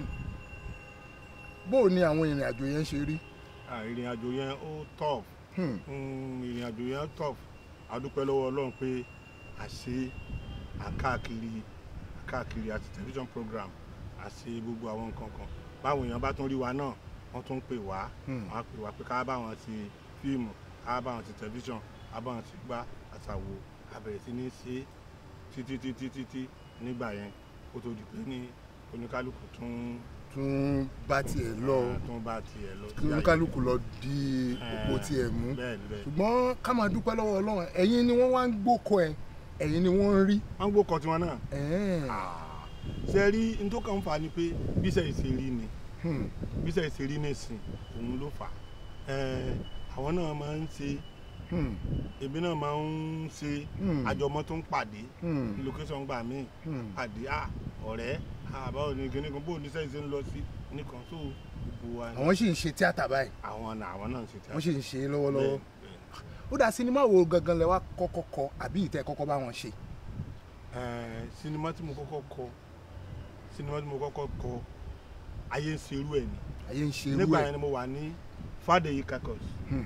bó o ní àwọn ìrìn àjò yẹn ṣe rí ìrìn àjò yẹn ó tough Hmm. Mm, ìrìn àjò yẹn tough a dúpẹ́ lọ́wọ́ ọlọ́run pé a ṣe àkáàkiri àkáàkiri àti television program a ṣe gbogbo àwọn nǹkan kan báwọn èèyàn bá tún rí wa náà wọ́n tún pè wá Hmm. wọ́n á pè wá pé ká bá wọn ṣe fíìmù ká bá wọn ṣe television ká bá wọn ṣe gbá àṣàwò a bẹ̀rẹ̀ sí ní ṣe títí títí títí nígbà yẹn kó tó di pé ní oníkálukú tún tún bá tiẹ̀ lọ tún bá tiẹ̀ lọ kí oníkálukú lọ di òpó tiẹ̀ mú bẹ́ẹ̀ ni bẹ́ẹ̀ ni. ṣùgbọ́n ká máa dúpẹ́ lọ́wọ́ ọlọ́run ẹ̀yin ni wọ́n wá ń gbókọ ẹ̀ ẹ̀yin ni wọ́n ń rí wọ́n gbó kọ tiwọn náà Ẹ̀ẹ́n. ṣe rí n tó kàn ń fa ni pé bíṣẹ́ ìṣèrí ni Hmm. bíṣẹ́ ìṣèrí nìsín òun ló fà á àwọn náà máa ń ṣe Hmm. èmi náà máa ń ṣe Hmm. àjọmọ́ tó ń pàdé Hmm. location gbà míì Hmm. pàdé à ọ̀rẹ́ àbáwò ní kíní kan bóun níṣẹ́ ìṣe ń lọ sí nìkan tó gbogbo wa ni àwọn sì ń ṣe tíátà báyìí àwọn náà àwọn náà ń ṣe tí a wọ́n sì ń ṣe é lọ́wọ́lọ́wọ́ Bẹ́ẹ̀, bẹ́ẹ̀. ó dà sinimá wo gangan lẹ wá kọ́kọ́ kọ àbí ìtẹ́ kọ́kọ́ bá wọn ṣe Eh, sinimá tí mo kọ́kọ́ kọ sinimá tí mo kọ́kọ́ kọ ayé ń ṣerú ẹ̀ ni ayé ń ṣe irú nígbà ẹ̀ yẹn ni mo wà ní Fàdèyí Kakos Hmm.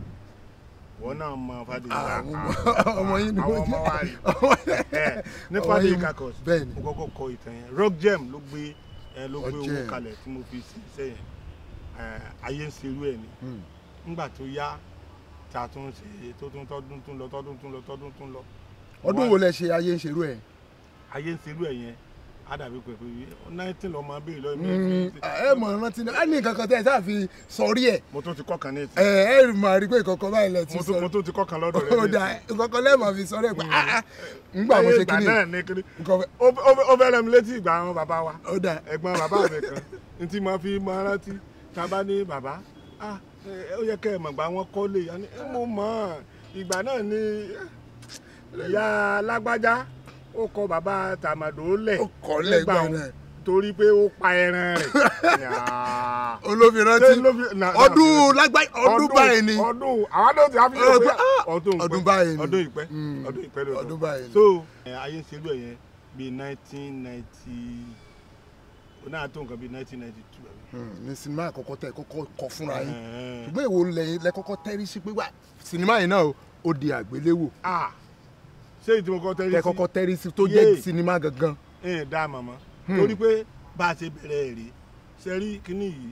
wọn náà mọ Fàdèyí Ah, Kakos ọmọ- ọmọ yín ni àwọn wọ́n ọmọ wa jẹ́ rí Ọmọ- ní ọmọ Fàdèyí yín- Kakos bẹ́ẹ̀ ni mo kọ́kọ́ kọ ìtàn yẹn Rock Gem ló gbé ẹ ló gbé Rock owó Gem. kalẹ̀ tí mo fi sí iṣẹ́ yẹn Eh, ayé ń ṣerú ẹ̀ ni Hmm. nígbà tó yá tí a tún ṣe tó tún tọdún tún lọ tọdún tún lọ tọdún tún lọ ọdún wo lẹ ṣe ayé ń ṣerú ẹ̀ ayé ń ṣerú ẹ̀ yẹn á dàbí pẹ̀pẹ́ nineteen lọ máa béèrè lọ́wọ́ mi ẹ mọ̀ rántí náà á ní nǹkan kan tẹ́ ẹ sáà fi sọrí ẹ̀ mo tún ti kọ́ kan ní ìtì ẹ ẹ máa rí pé ìkọ̀kọ̀ báyìí lẹ ti mo tún- mo sọ tún ti kọ́ kan lọ́dọ̀ rẹ̀ ó ní dà ìsìn. ìkọ̀kọ̀ lẹ́ẹ̀mọ̀ fi sọrí ẹ̀ pé ah ah ńgbà mo Ayé ṣe ìgbà kíní náà ní kíní nǹkan fẹ́- ó ó- ó fẹ́ràn mi létí ìgbà àwọn bàbá wa ó dà ẹ̀gbọ́n bàbá mi kan ní tí mo fi máa rántí tá a bá ní bàbá ah ẹ, ó yẹ kẹ́ ẹ mọ̀ gbà wọ́n kọ́lé a ní, ẹ, mo mọ̀ ọ́n ìgbà náà ni ìyá lágbájá ó kọ bàbá tàmàdó lẹ̀ Ó kọ̀ ọ́ lẹ̀ nígbà gbà òun náà. torí pé ó pa ẹran rẹ̀ Yàá. olómi rántí Ṣé ló fi- na- na- ọdún lágbáyé ọdún báyìí ni ọdún àwọn náà ti àfi Ọdún- pé ah, ọdún ọdún ìpẹ́, báyìí ni. ọdún ìpẹ́ Mm. ọdún ìpẹ́ lọ́dún ọdún báyìí ni. so ẹ, ayé ń ṣerú ẹ̀ yẹn bíi nineteen ninety ó náà tó nǹkan bíi nineteen ninety two Hmm, ní sinimá àkọ́kọ́ tẹ̀ kọ́kọ́ kọ fúnra yín ṣùgbọ́n èwo lẹ́yìn lẹ́kọ́kọ́ tẹ́rí sí pé wà sinimá yìí náà o, ó di àgbéléwò ah ṣé ìdí mo kọ́ tẹ́lẹ̀ sí lẹ́kọ́kọ́ tẹ́rí sí tó Yéè. jẹ́ sinimá gangan. ẹ̀ dá màmá torí pé bá a ṣe bẹ̀rẹ̀ ẹ̀ rí sẹ́rí kínní yìí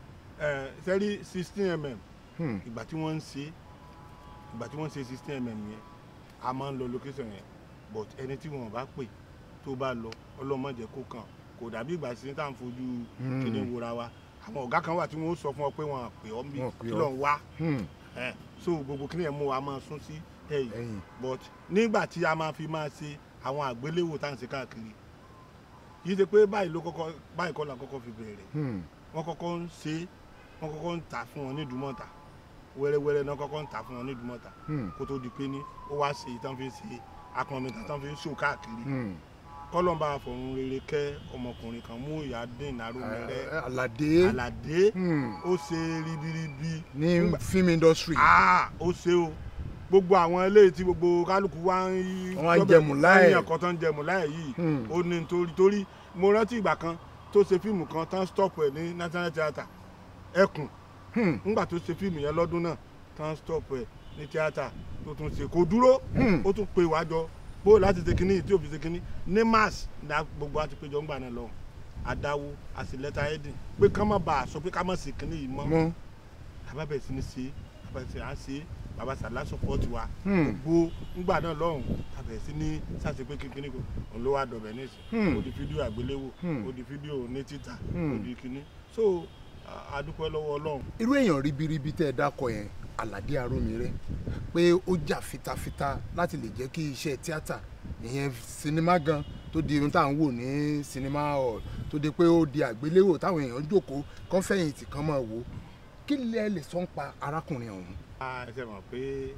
ẹ̀ sẹ́rí sixteen mm Hmm. ìgbà tí wọ́n ń ṣe ìgbà tí wọ́n ń ṣe sixteen mm yẹn a máa ń lọ location yẹn but ẹni tí wọn bá pè tó bá lọ ọlọ́mọdé kó kàn kò dàbí ìgbà tí tá à ń fojú kíní wora wa àwọn ọ̀gá kan wà tí wọ́n sọ fún ọ pé wọn à pè ọ́ bí Wọn ò pè kí ọ́. ló ń wá Hmm. ẹ̀ so gbogbo kíní yẹn mú wa máa sún sí ẹ̀yìn ẹ̀yìn but nígbà tí a máa fi máa ṣe àwọn àgbéléwò tá à ń ṣe káàkiri kì í ṣe pé báyìí ló kọ́kọ́ báyìí kọ́ la kọ́kọ́ fi bẹ̀rẹ̀ Hmm. wọ́n kọ́kọ́ ń ṣe wọ́n kọ́kọ́ ń tà fún wọn ní ìdúmọ̀tà wẹ́rẹ́wẹ́rẹ́ náà kọ́kọ́ ń tà fún wọn ní ìdúmọ̀tà Hmm. kó tó di pé ní ó wá ṣe ìtàn fi ń ṣe akọ̀mìtà tán fi ń ṣò káàkiri Hmm. kọ́lọ́mbà àfọ̀run rere kẹ́ ọmọkùnrin kan mú ìyá dín ìnáró mẹ́rẹ́ Eh, Àlàdé àlàdé Hmm. ó ṣe ribiribi ní Nígbà- film industry ah ó ṣe o gbogbo àwọn eléyìí tí gbogbo kálukú wá ń yí Wọ́n wá ń jẹmù láì. yàn kan tó ń jẹmù láì yìí Hmm. ó ní nítorí torí mo rántí ìgbà kan tó ṣe fíìmù kan tán stop ẹ ní national theatre ẹkùn Hmm. ńgbà tó ṣe fíìmù yẹn lọ́dún náà tán stop ẹ ní theatre tó tún ṣe kò dúró Hmm. ó tún pe wájọ bó láti ṣe kínní tí òfin ṣe kínní ní mars ní gbogbo àti péjọ ńgbà náà lọ adáwó àṣìlẹ́tà ẹ̀dín pé ká má bàa sọ pé ká má ṣe kínní yìí mọ́ mọ́ bàbá bẹ̀rẹ̀ sí ni ṣe bàbá bẹ̀rẹ̀ sí à ń ṣe bàbá sàlá sọpọ́ọ̀tì wa Hmm. gbogbo ńgbà náà lọ́hùn bàbá bẹ̀rẹ̀ sí ní ṣàṣe pé kínkínní kò òun ló wá dọ̀bẹ̀ nísìn Hmm. ó di fídíò àgbéléwò Hmm. ó di fídíò ní títà Hmm. ó di kíní so a- a dúpẹ́ lọ́wọ́ ọlọ́run irú èèyàn ribiribi tẹ́ ẹ dákọ yẹn Àlàdé Arómiré pé ó jà fitafita láti lè jẹ́ kí iṣẹ́ tíátà ìyẹn sinimá gan tó di ohun tá à ń wò ní sinimá hall tó di pé ó di àgbéléwò táwọn èèyàn jókòó kán fẹ̀yìntì kán máa wò kí lẹ lè sọ ń pa arákùnrin ọ̀hún a ṣe mọ̀ pé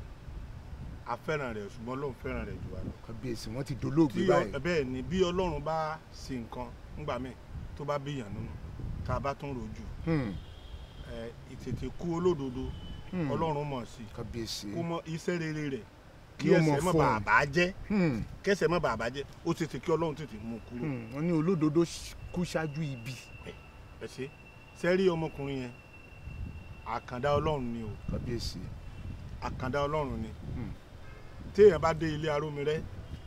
a fẹ́ràn rẹ̀ ṣùgbọ́n lóun fẹ́ràn rẹ̀ jù wá lọ kábíyèsí wọn ti dolóògbé tí báyìí ọ- bẹ́ẹ̀ ni bí ọlọ́run bá ṣe nǹkan ńgbà míì tó bá bíyàn nínú tá a bá tún rojú Hmm. ẹ, ìtètè kú olódodo Hmm. ọlọ́run mọ̀ sí kábíyèsí kó mọ iṣẹ́ rere rẹ̀ kí Yóò mọ ẹsẹ̀ mọ́ fún ọ. bàbá jẹ́ Hmm. kẹsẹ̀ mọ́ bàbá jẹ́ ó tètè kí ọlọ́run tètè mú un kúrò Hmm. wọn ní olódodo kú ṣáájú ibi ẹ ṣe sẹ́rí ọmọkùnrin yẹn àkàndá ọlọ́run ni o kábíyèsí àkàndá ọlọ́run ni Hmm. téèyàn bá dé ilé arómirẹ́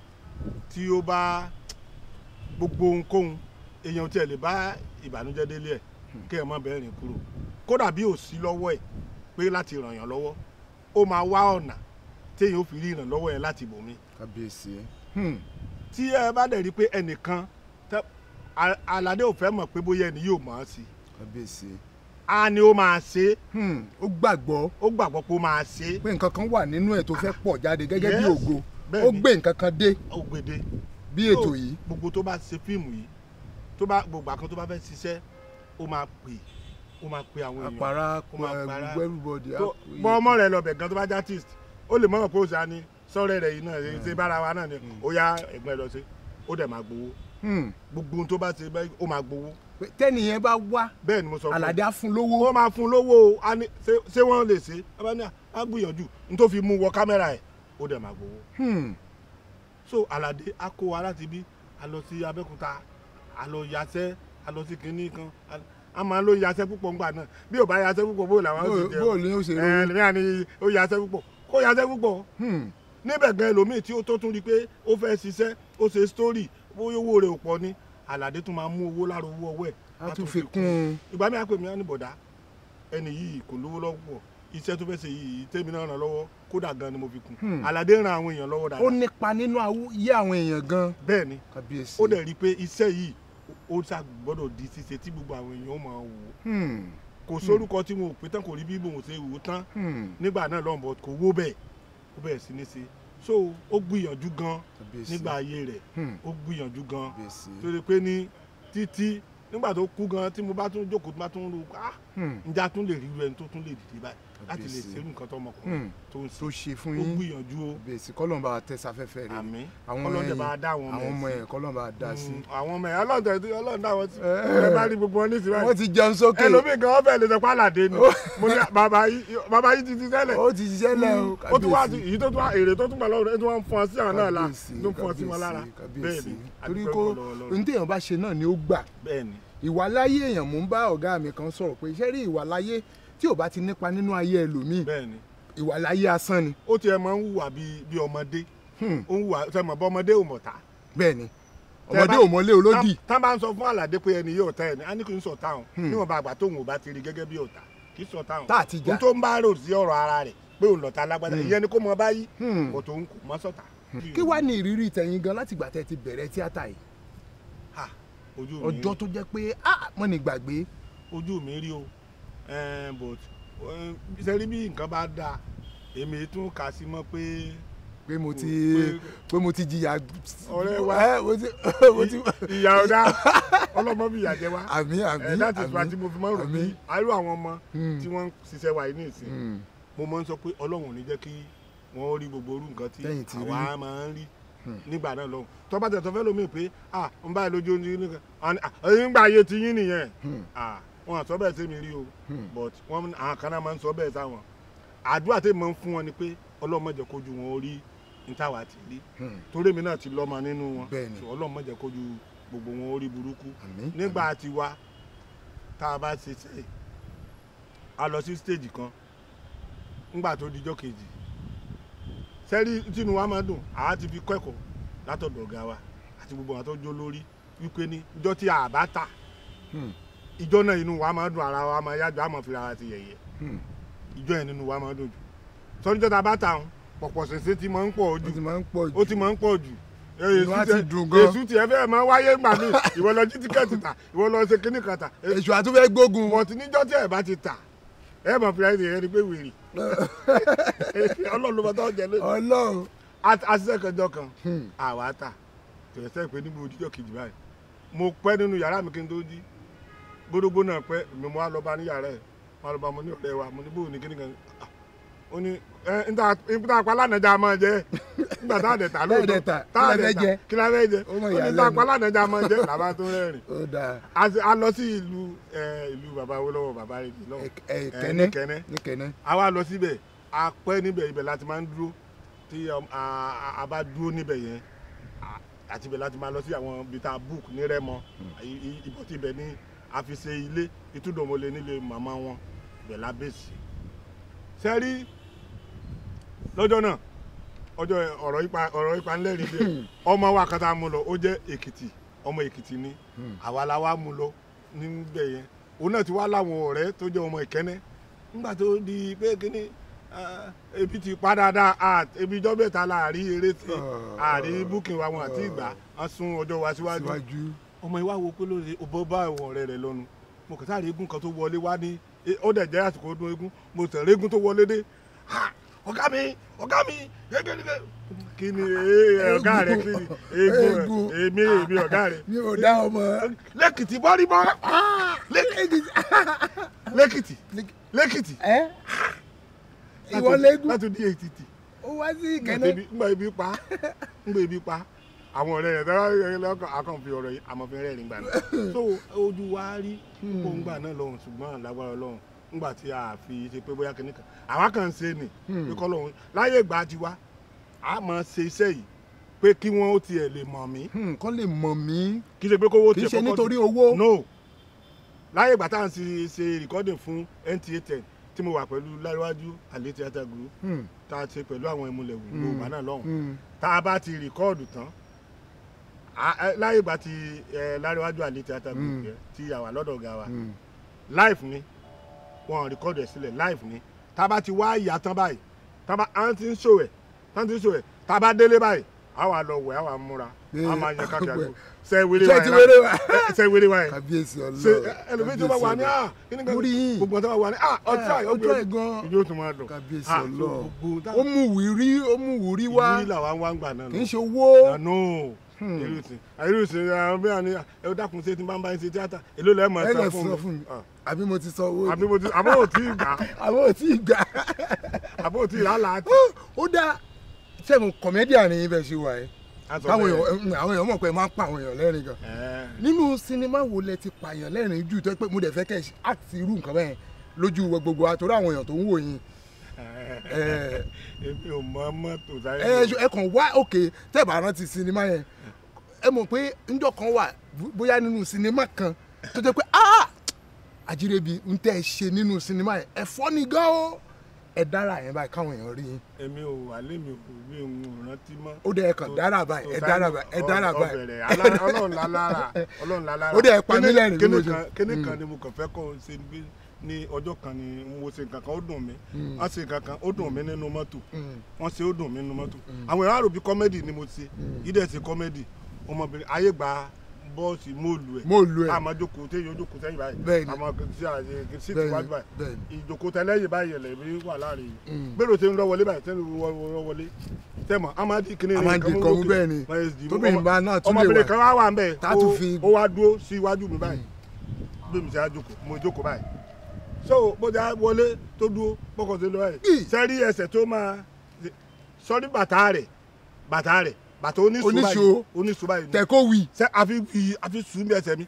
tí ó bá gbogbo ohunkóhun èèyàn tiẹ̀ lè bá ìbànújẹ́ délé ẹ̀ kéèyàn má bẹ́ẹ̀ rìn kúrò kódà bí ò sí lọ́wọ́ ẹ̀ pé láti ràn yàn lọ́wọ́ ó máa wá ọ̀nà téèyàn ó fi rí ìrànlọ́wọ́ yẹn láti bòmí kábíyèsí Hmm. tí ẹ bá dẹ̀ rí i pé ẹnìkan tẹ- A- aládé ò fẹ́ mọ̀ pé bóyá ẹni yóò mọ̀ ọ́ sí kábíyèsí á ní ó máa ṣe é Hmm. ó gbàgbọ́ ó gbàgbọ́ pé ó máa ṣe é pé nǹkan kan wà nínú ẹ̀ tó fẹ́ pọ̀ jáde gẹ́gẹ́ bí Yes. ògo Bẹ́ẹ̀ni. ó gbé nǹkan kan dé ó gbèdé bí So, ètò yìí gbogbo tó bá ṣe fíìmù yìí tó bá gbogbo àkan tó bá fẹ́ ṣiṣẹ́ ó máa pè ó máa pè àwọn èèyàn àpárá ó máa para. gbogbo everybody á tó pè é. bọ́ ọmọ rẹ̀ lọ́bẹ̀ gan tó bá jẹ́ artist ó lè mọ̀ràn pé ó ṣáà ní sọ́rẹ́ rẹ̀ yìí náà ṣe bára wa náà ni ó yá ẹ̀gbọ́n ẹ lọ sí ó dẹ̀ máa gbowó Hmm. gbogbo ohun tó bá ṣe bẹ́ẹ̀ ó máa gbowó Pé tẹ́nìyẹn bá wá bẹ́ẹ̀ ni mo sọ fún un. Àlàdé á fún lówó wọ́n máa fún un lówó o, á ní- ṣé- ṣé wọ́n lè ṣe é bá ní á gbìyànjú n tó fi mú wọ kámẹ́rà ẹ̀ ó dẹ̀ máa gbowó Hmm. so Àlàdé á kó wa láti bí a lọ sí Abẹ́òkúta a lọ yasẹ́ a lọ sí kinní kan a- a máa ń lo yasẹ́ púpọ̀ ńgbà náà bí ò bá yasẹ́ púpọ̀ bó làwọn ó Bó- sì jẹun bó ni ó ṣe ẹ rówó? lẹ́yìn àní ó yasẹ́ púpọ̀ kó yasẹ́ púpọ̀ Hmm. níbẹ̀ gan ẹlòmíì tí ó tó tún rí i pé ó fẹ́ ṣiṣẹ́ ó ṣe story bóyá owó rẹ̀ ò pọ̀ ni Àlàdé tún máa mú owó lára owó ọwọ́ ẹ̀ á tún fi kún un ìgbà mi àpè mí á ní bọ̀dá ẹni yìí kò lówó lọ́pọ̀ iṣẹ́ tó fẹ́ ṣe yìí tèmi náà ràn lọ́wọ́ kódà gan ni mo fi kún Hmm. Àlàdé ran àwọn èèyàn lọ́wọ́ ó dáadáa nípa nínú ayé àwọn èèyàn gan bẹ́ẹ̀ ni kábíyèsí ó dẹ̀ rí i pé iṣẹ́ yìí ó ṣá gbọ́dọ̀ di ṣíṣe tí gbogbo àwọn èèyàn ó máa wò ó Hmm. kò sórúkọ tí mo pè tán kò rí bí mò ń ṣe wò ó tán Hmm. nígbà náà lọ́nbọ̀ kò wó bẹ́ẹ̀ ó bẹ̀rẹ̀ sí ní ṣe so ó gbìyànjú gan kábíyèsí nígbà ayé rẹ̀ Hmm. ó gbìyànjú gan kábíyèsí tó rí i pé ní títí nígbà tó kú gan tí mo bá tún jókòó tó bá tún rú ah Hmm. njẹ́ a tún lè rí irú ẹni tó tún lè dìde báyìí láti lè Kábíyèsí. ṣerú nǹkan tó ọmọkùnrin Hmm. tó ń tó ṣe ṣe fún ó yín gbìyànjú o bèsì kọ́lọ́n bá tẹ sáfẹ́fẹ́ rẹ̀ àmín àwọn ọlọ́dẹ bá dá àwọn àwọn ọmọ ẹ̀ ẹ̀ kọ́lọ́n bá dá sí. Mm, àwọn ọmọ ẹ̀ ọlọ́dẹ tí ọlọ́dẹ dá wọn sí Eh. ẹ bá rí gbogbo wọn ní ìsirá wọ́n ti jẹun sókè ẹlòmíì gan ọbẹ̀ lè sọ pé àlàdé ni mo ní bàbá yìí bàbá yìí ti ti tẹ́lẹ̀ ó ti ṣiṣẹ́ lẹ̀ o ó tún wá sí kábíyèsí. èyí tó tún wá èrè tó tún gbà lọ́wọ́ rẹ̀ tó wá ń fún ọ sí àwọn náà la Kábíyèsí, tó ń fún ọ sí wọn lára kábíyèsí, bẹ́ẹ̀ ni kábíyèsí. torí adúpẹ́ kó lọ́wọ́ Ọlọ́run. ohun téèyàn bá ṣe náà ni ó gbà bẹ́ẹ̀ ni ìwàláyé èèyàn mò ń bá ọ̀gá mi kan sọ̀rọ̀ pé iṣẹ́ rí ìwàláyé tí ò bá ti nípa nínú ayé ẹlòmíì bẹ́ẹ̀ ni ìwàláyé asán ni ó tiẹ̀ máa ń hùwà bíi bíi ọmọdé Hmm. ó ń hùwà ṣe mọ̀ bọ́ ọmọdé ò mọ̀ta bẹ́ẹ̀ ni Tẹ́ ọmọdé bá- ò mọlé olódì tá bá ń sọ fún àlàdé pé ẹni yóò tẹ ẹni á ní kí n sọ táwọn níwọ̀n bá àgbà tóun ò bá ti rí gẹ́gẹ́ bí ọ̀tá kì í sọ táwọn Tá àti jà. ohun tó ń bá rò sí ọ̀rọ̀ ara rẹ̀ pé òun lọ̀tá alágbádá ìyẹn ni kó mọ báyìí Hmm. kò tó ń kò mọ́ sọ̀tà. kí wàá ní ìrírí tẹ̀yìn gan láti ìgbà tẹ́ ti bẹ̀rẹ̀ tíátà yìí Ha, ojú mi ọjọ́ tó jẹ́ pé ah mọ́ ni gbàgbé ojú mi rí o Eh, but eh, sẹ́rí bí nǹkan bá dáa èmi tún kà sí mọ́ pé pé mo ti Pé- pé mo ti jìyà Ọ̀rẹ́ wa. ẹ mo ti mo ti ìyá ọ̀dà ọlọ́mọ bí ìyá jẹ wá àmì àmì Eh, that is why tí mo fi máa ń rò àmì. bí àárò àwọn ọmọ Hmm. tí wọ́n ń ṣiṣẹ́ wa yìí ní ìsìn Hmm. mo máa ń sọ pé ọlọ́run ò ní jẹ́ kí wọ́n rí gbogbo orú nǹkan tí Lẹ́yìn tí rí. àwa máa ń rí nígbà náà lọ́hùn tó bá tẹ̀tọ́ fẹ́ lómi pé ah ń báyìí lójú oúnjẹ nìkan àwọn ah ẹ̀yin gbà ayé ti yín nìyẹn ah wọn àsọ bẹ́ẹ̀ sí mi rí o but wọn àwọn kan náà máa ń sọ bẹ́ẹ̀ sáwọn àdúrà tèmi máa ń fún wọn ni pé ọlọ́run má jẹ́ kójú wọn ó rí ní táwa ti rí Hmm. torí èmi náà ti lọ́mọ nínú wọn Bẹ́ẹ̀ni. so ọlọ́run má jẹ́ kójú gbogbo wọn ó rí burúkú Àmín, nígbà tí wa tá a bá ṣe ṣe a lọ sí stage kan ńgbà tó dijọ́ kejì sẹ́rí tínú wa máa dùn àá ti fi kẹ́kọ̀ọ́ látọ̀dọ̀ ọ̀gá wa àti gbogbo àwọn tó jó lórí wípé ní ìjọ tí a bá tà Hmm. ìjọ náà inú wa máa dùn ara wa máa yájọ àmọ́ fi ara ti yẹ̀yẹ́ Hmm. ìjọ yẹn nínú wa máa dùn jù sọ́dúnjọ́ tá a bá tà ń pọ̀pọ̀ ṣẹ̀ṣẹ̀ ti máa ń pọ̀ ó jù ti máa ń pọ̀ jù ó ti máa ń pọ̀ jù Inú á ti dùn gan. èsù tiẹ̀ fẹ́ẹ̀ máa wáyé gbà mí ìwọ lọ jí tíkẹ́ẹ̀tì tà ìwọ lọ ṣe kíní kan tà èṣù àtúfẹ́ gbógun bọ̀tí níjọ́ tí ẹ̀ bá ti tà ẹ̀ mọ̀ fìlà ẹ̀sìn ẹni pé wèrè ọlọ́run ló bá tọ́ jẹ lónìí ọlọ́run àṣìṣe kẹjọ kan Hmm. àwa tà tẹ̀sẹ̀ pé níbo ojújọ́ kejì báyìí mo pẹ́ nínú yàrá mi kí n tó jí gbódógbó náà pẹ́ mi mo wá lọ bá ní yàrá ẹ̀ mo wá lọ bá mo ní ọ̀rẹ́ wa mo ní bóun ní kíní kan Ah, ó ní ẹ n ta n ta pa lánàá máa jẹ nígbà tá a dẹ̀ tà lóòótọ́ Tá a dẹ̀ tà, tá kí la a dẹ̀ fẹ́ tà jẹ? kí la fẹ́ jẹ Ó mọ̀ ó ní ìyàlẹ́nu. ta pa lánàá máa jẹ làbá tó rẹ́rìn ó dáa a sì- a lọ sí ìlú ẹ, ìlú bàbá Awólọ́wọ̀ bàbá rẹ̀ jì lọ́wọ́ Ẹ- ẹ, ẹ, kẹ́nẹ́ ní kẹ́nẹ́ ní kẹ́nẹ́ a wá lọ síbẹ̀ a pẹ́ níbẹ̀ ibẹ̀ láti máa ń dúró tí um, a a- a bá dúró níbẹ̀ yẹn a- àti ibẹ̀ láti máa lọ sí àwọn ibi tá a book ní Rẹ́mọ I- i- ibọ̀ tí ibẹ̀ ní a fi ṣe ilé ìtúndòmọlẹ̀ nílé màmá wọn ibẹ̀ la bẹ́sì. sẹ́rí lọ́jọ́ náà ọjọ́ ọ̀rọ̀ ipa ọ̀rọ̀ ipa ńlẹ́rìí díẹ̀ ọmọ wa kan tá a mú lọ ó jẹ́ Èkìtì ọmọ Èkìtì ni àwa la wá mú lọ níbẹ̀ yẹn òun náà ti wá láwọn ọ̀rẹ́ tó jẹ́ ọmọ Ìkẹ́nẹ́ nígbà tó di pé kíní ah, ebi ti pa dáadáa ah, ebi ijọ́ mẹ́ta la àrí eré tí àrí búkìn wa wọn àti ìgbà wọn sún ọjọ́ wa síwájú síwájú ọmọ ìwà wo pé lóde ọbọ bá ẹwọn ọ̀rẹ́ rẹ̀ lọ́nu mo kàn sáré eégún kan tó wọlé wá ní eh, ó dẹ̀ jẹ́ àsìkò ọdún eégún mo tẹ̀lé eégún tó wọlé dé "Ha, ọ̀gá mi ọ̀gá mi gẹ́gẹ́gẹ́ kí ni eh, ọ̀gá rẹ̀ kí ni eégún Eégún. rẹ̀ èmi èmi ọ̀gá rẹ̀ mi ò dá ọmọ lẹ́kìtì bọ́rí bọ́ lẹ́kìtì lẹ́kìtì ẹ ìwọ lẹ́gùn láti di èkìtì ó wá sí ngbà kẹ́nẹ́ ebi- ngbà ebi pa ngbà ebi pa àwọn ọ̀rẹ́ rẹ̀ tẹ́lá lọ́kàn akàn fi ọ̀rọ̀ yìí àmọ́ fi rẹ́rìn gbà náà so ojú wa rí kó ń gbà náà lọ́hùn ṣùgbọ́n lágbára lọ́hùn ngbà tí a fi ṣe pé bóyá kìnnì kan àwa kàn ń ṣe nì pé kọ́ lọ́hùn láyé ìgbà tiwa a máa ṣe iṣẹ́ yìí pé kí wọ́n ó tiẹ̀ lè mọ̀ mí Hmm, kán lè mọ̀ mí kì í ṣe pé kówó kì í tiẹ̀ ṣe kọ́kọ́ nítorí di- owó no láyé ìgbà tá à ń ṣe ṣe recording fún NTA ten tí mo wà pẹ̀lú láríwájú àlè theatre group Hmm, tá a ṣe pẹ̀lú àwọn ìmúlẹ̀ Yorùbá náà lọ́hùn hmm, tá a bá ti rìkọ́ọ̀dù tán a- ẹ, láyé ìgbà tí ẹ, láríwájú àlè theatre group Mm. yẹn tí a wà lọ́dọ̀ ọ̀gá wa hmm. live ni wọn rìkọ́ọ̀dù ẹ̀ sílẹ̀ live ni tá a bá ti wá ìyá tán báyìí tá a bá à ń ti ń ṣò ẹ̀ tá a ti ń ṣò ẹ̀ tá a bá délé báyìí a wà lọ wẹ̀ a wà múra a máa yan káàkiri àgbo ṣe wéré wa ṣé ti yẹn wéré wa lá- ṣe wéré wa yẹn kábíyèsí ṣe ọlọ́run ẹlòmíì tó bá wà ní ah kíní kan Mo rí yín. gbogbo tó bá wà ní ah ọjọ́ Ah, ọjọ́ ẹ̀ gan ìjọ tó máa dùn kábíyèsí Ah, so ọlọ́run gbogbo ó mú wìrí ó mú wùrí wá ìwúrí làwa ń wá ń gbà náà kì í ṣe owó àánú irú ìsìn irú ìsìn àwọn bí wọn ní ẹ ó dákun ṣe tí n bá ń bá yín ṣe tíátà èló lẹ́ẹ̀ mọ̀ ẹ ẹ lè sọ sọ fún fún mi mi Ah, àbí mo ti sọ owó àbí mo ti àbọ̀ ò tí ì gbà àbí mo ti gbà àbọ̀ ò tí ì rálá àti. ó dá sẹ́gun kọ̀mẹ́díà ni ibẹ̀ ṣe wà ẹ́ Aṣọ táwọn bẹ́ẹ̀. èèyàn àwọn èèyàn mọ̀ pé ẹ máa ń pa àwọn èèyàn lẹ́rìn gan Ẹ, nínú sinimá wo lẹ ti pààyàn lẹ́rìn jù tó pé mo dẹ̀ fẹ́ kẹ́ ẹ àti irú nǹkan bẹ́ẹ̀ lójú gbogbo wa torí àwọn èèyàn tó ń wò yín ẹ èmi ò mọ mọ́tò sáré. ẹ ẹ kàn wá òkè tẹ́ bá rántí sinimá yẹn ẹ mọ̀ pé njọ́ kan wà bó- bóyá nínú sinimá kan tó jẹ́ pé ah àjírẹ́bí ń tẹ́ ẹ ṣe nínú sinimá yẹn ẹ fọ́ ni gan o ẹ dára yẹn báyìí káwọn èèyàn rí yín èmi ò wà lémi ò bí òun ò rántí mọ́. ó dẹ̀ ẹ kàn dára báyìí ẹ dára báyìí ẹ dára báyìí ọbẹ̀rẹ̀ alá- ọlọ́run lálára ọlọ́run lálára. Ó dẹ̀ pa mí Kíní- lẹ́rìn bí kíní mo ṣe- kan- kíní kan ni mo kàn fẹ́ kọ́ ọ ṣe ní ní ọjọ́ kan ni mo ṣe nǹkan kan ó dùn mí wọ́n ṣe nǹkan kan ó dùn mí nínú mọ́tò wọ́n ṣe ó dùn mí nínú mọ́tò àwọn èèyàn àròbí kọ́mẹ́dì ni mo ṣe yìí dẹ̀ ṣe kọ́mẹ́dì ọmọbìnrin ayé gba bọ́ọ̀sì móòlù ẹ̀ Móòlù ẹ̀. àmọ́ jókòó téèyàn jókòó sẹ́yìn báyìí Bẹ́ẹ̀ni. àmọ́ sí àyè sí Bẹ́ẹ̀ni, ìwájú báyìí bẹ́ẹ̀ni. ìjókòó tẹ́lẹ̀yìn báyìí ẹ̀lẹ́ mi wà láàrin yìí gbèrò tí ń rọ wọlé báyìí tí ń rọ wọlé tẹ́mọ̀ amadi kìnìún Amadi kan mú bẹ́ẹ̀ ni. Tóbìnrin bá náà tún lè wà. ọmọbìnrin kan wá wà ń bẹ̀ Tá a tún fi- ó wá dúró sí iwájú mi báyìí bí mi ṣe á jókòó mo jókòó báyìí so bó ṣe á wọlé tó dúró bọ́kọ̀ sí lọ́wọ́ Ì. ẹ̀ sẹ́rí ẹsẹ̀ tó máa sọ́rí bàtà rẹ̀ bàtà rẹ̀ bàtà oníṣó Oníṣó. báyìí oníṣó báyìí ni tẹ̀ kó wì sẹ àfi fi àfi sùn bí ẹsẹ̀ mi.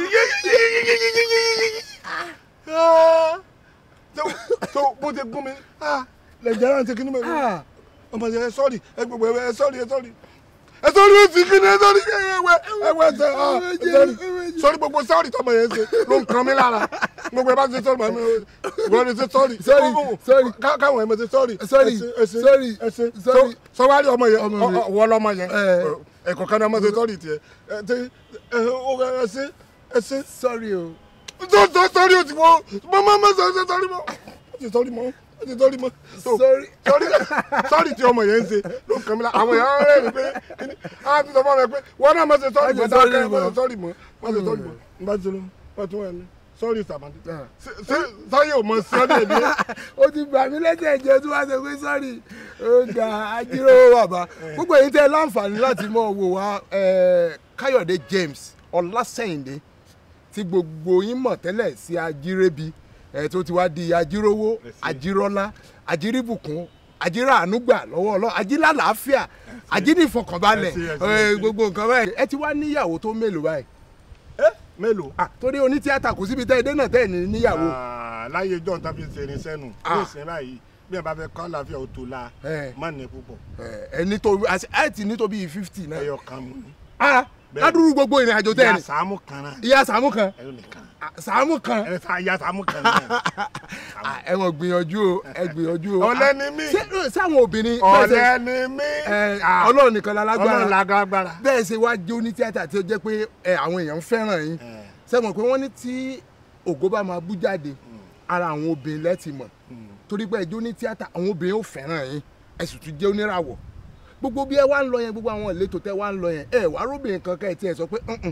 tó tó bó ti gún mi lẹ́jẹ̀ náà ti kí ni mo Ah. ọmọ ṣe ẹ sọ́ọ̀rì ẹ gbogbo ẹ sọ́ọ̀rì ẹ sọ́ọ̀rì ẹ sọ́ọ̀rì ó ti kí ni ẹ sọ́ọ̀rì ẹ wẹ ẹ wẹ ẹsẹ̀ ah ẹ sọ́ọ̀rì sọ́ọ̀rì gbogbo sọ́ọ̀rì tọmọ yẹn ṣe ló ń kan mí lára gbogbo ẹ bá ṣe sọ́ọ̀rì màmí wọ́n ní ṣe sọ́ọ̀rì Sorry, sorry. Ká- káwọn ẹ̀ mọ̀ ṣe sọ́ọ̀rì Sorry, ẹsẹ̀ sorry, ẹsẹ̀ sorry. sọ́wárí ọmọ yẹn Ọmọ ọ- mi. ọ- wọ́n lọ́mọ yẹn Eh. ẹ̀kọ́ kan ní ọmọ ṣe sọ́ọ̀rì tiẹ̀ ẹ ti ẹ ó ẹ ṣe ẹ ṣe sorry o tó tó sọ́ọ̀rì ó ti wọ́ mọ́ mọ́ mọ́ sọ́ọ̀rì sọ́ọ̀rì mọ́ ó ti sọ́ọ̀rì mọ́ ó ti sọ́ọ̀rì mọ́ So, Sorry. sọ́ọ̀rì sọ́ọ̀rì tí ọmọ yẹn ń ṣe ló kàn mí la àwọn èèyàn rẹ̀ rí pé kíní á ti sọ fún mi pé wọ́n náà mọ̀ ṣe sọ́ọ̀rì Má mọ́ ṣe sorry dákẹ́ mọ́ mọ́. ṣe sọ́ọ̀rì mọ́ mọ́ ṣe sọ́ọ̀rì mọ́ n bá ti lọ wọ́n tún wà ní sọ́ọ̀rì sàmàdì Ah. ṣé sáyé ò mọ̀ sí ọ́dẹ̀ ní ó ti gbà mí lẹ́sẹ̀ jẹ́ tí wọ́n ṣe pé sọ́ọ̀rì ó ga ajíròwò bàbá gbogbo èyí tẹ́ ẹ láǹfààní láti mọ̀ wò wá eh, káyọ̀dé james ọlásẹ̀yìndé tí gbogbo yín mọ̀ tẹ́lẹ̀ sí ajírẹ́bi eh, tó ti wá di ajíròwò ajírọ́lá ajírìbùkún ajíràánúgbà lọ́wọ́ ọlọ́ ajíràlàáfíà ajínìfọkànbalẹ̀ Ẹ ṣé, ẹ ṣé, eh, ẹ ṣé. gbogbo nǹkan báyìí ẹ ti wá níyàwó tó mélòó báyìí ẹ mélòó Ah, torí onítíátà kò síbi tẹ́ ẹ dé náà tẹ́ ẹ ní níyàwó Ah, láyé john tàbí ṣe irin sẹ́nu Ah. ní ìsìn báyìí bí ẹ bá fẹ́ kọ́ àlàáfíà ó tó la Eh. má ní púpọ̀ Eh, ẹ ní tó ẹ ti ní tó bíi fifty náà. ẹyọ kan mú ní. ah Bẹ́ẹ̀ni. ládùúgbò gbogbo ìrìn àjò tẹ́ ẹ ìyá ní. sàámù kan náà ìyá sàmú kan ẹyọ nìkan ah, sàmú kan ẹ sá ìyá sàámù kan náà Ah, ẹ mọ̀ gbìyànjú o ẹ gbìyànjú o. ọ̀lẹ Ah, ni mí ṣé sáwọn obìnrin bẹ́ẹ̀ ọ̀lẹ ṣe- ni mí ẹ, Ah, ọlọ́run nìkan ọlọ́run lálágbára lágbára bẹ́ẹ̀ ṣe wá jẹ́ onítíátà tí ó jẹ́ pé ẹ, àwọn èèyàn ń fẹ́ràn yín Eh. ṣé mọ̀ pé wọ́n ní tí ògo bá máa bú jáde ara àwọn obìnrin lẹ́tì mọ̀ torí pé ẹjọ́ onítíátà àwọn obìnrin ò fẹ́ràn yín ẹ sì tún jẹ́ oníràwọ̀ gbogbo bí ẹ wá ń lọ yẹn gbogbo àwọn ìletò tẹ wá ń lọ yẹn ẹ wá róbìnrin kankan ẹ tí ẹ sọ pé "Mm-mm,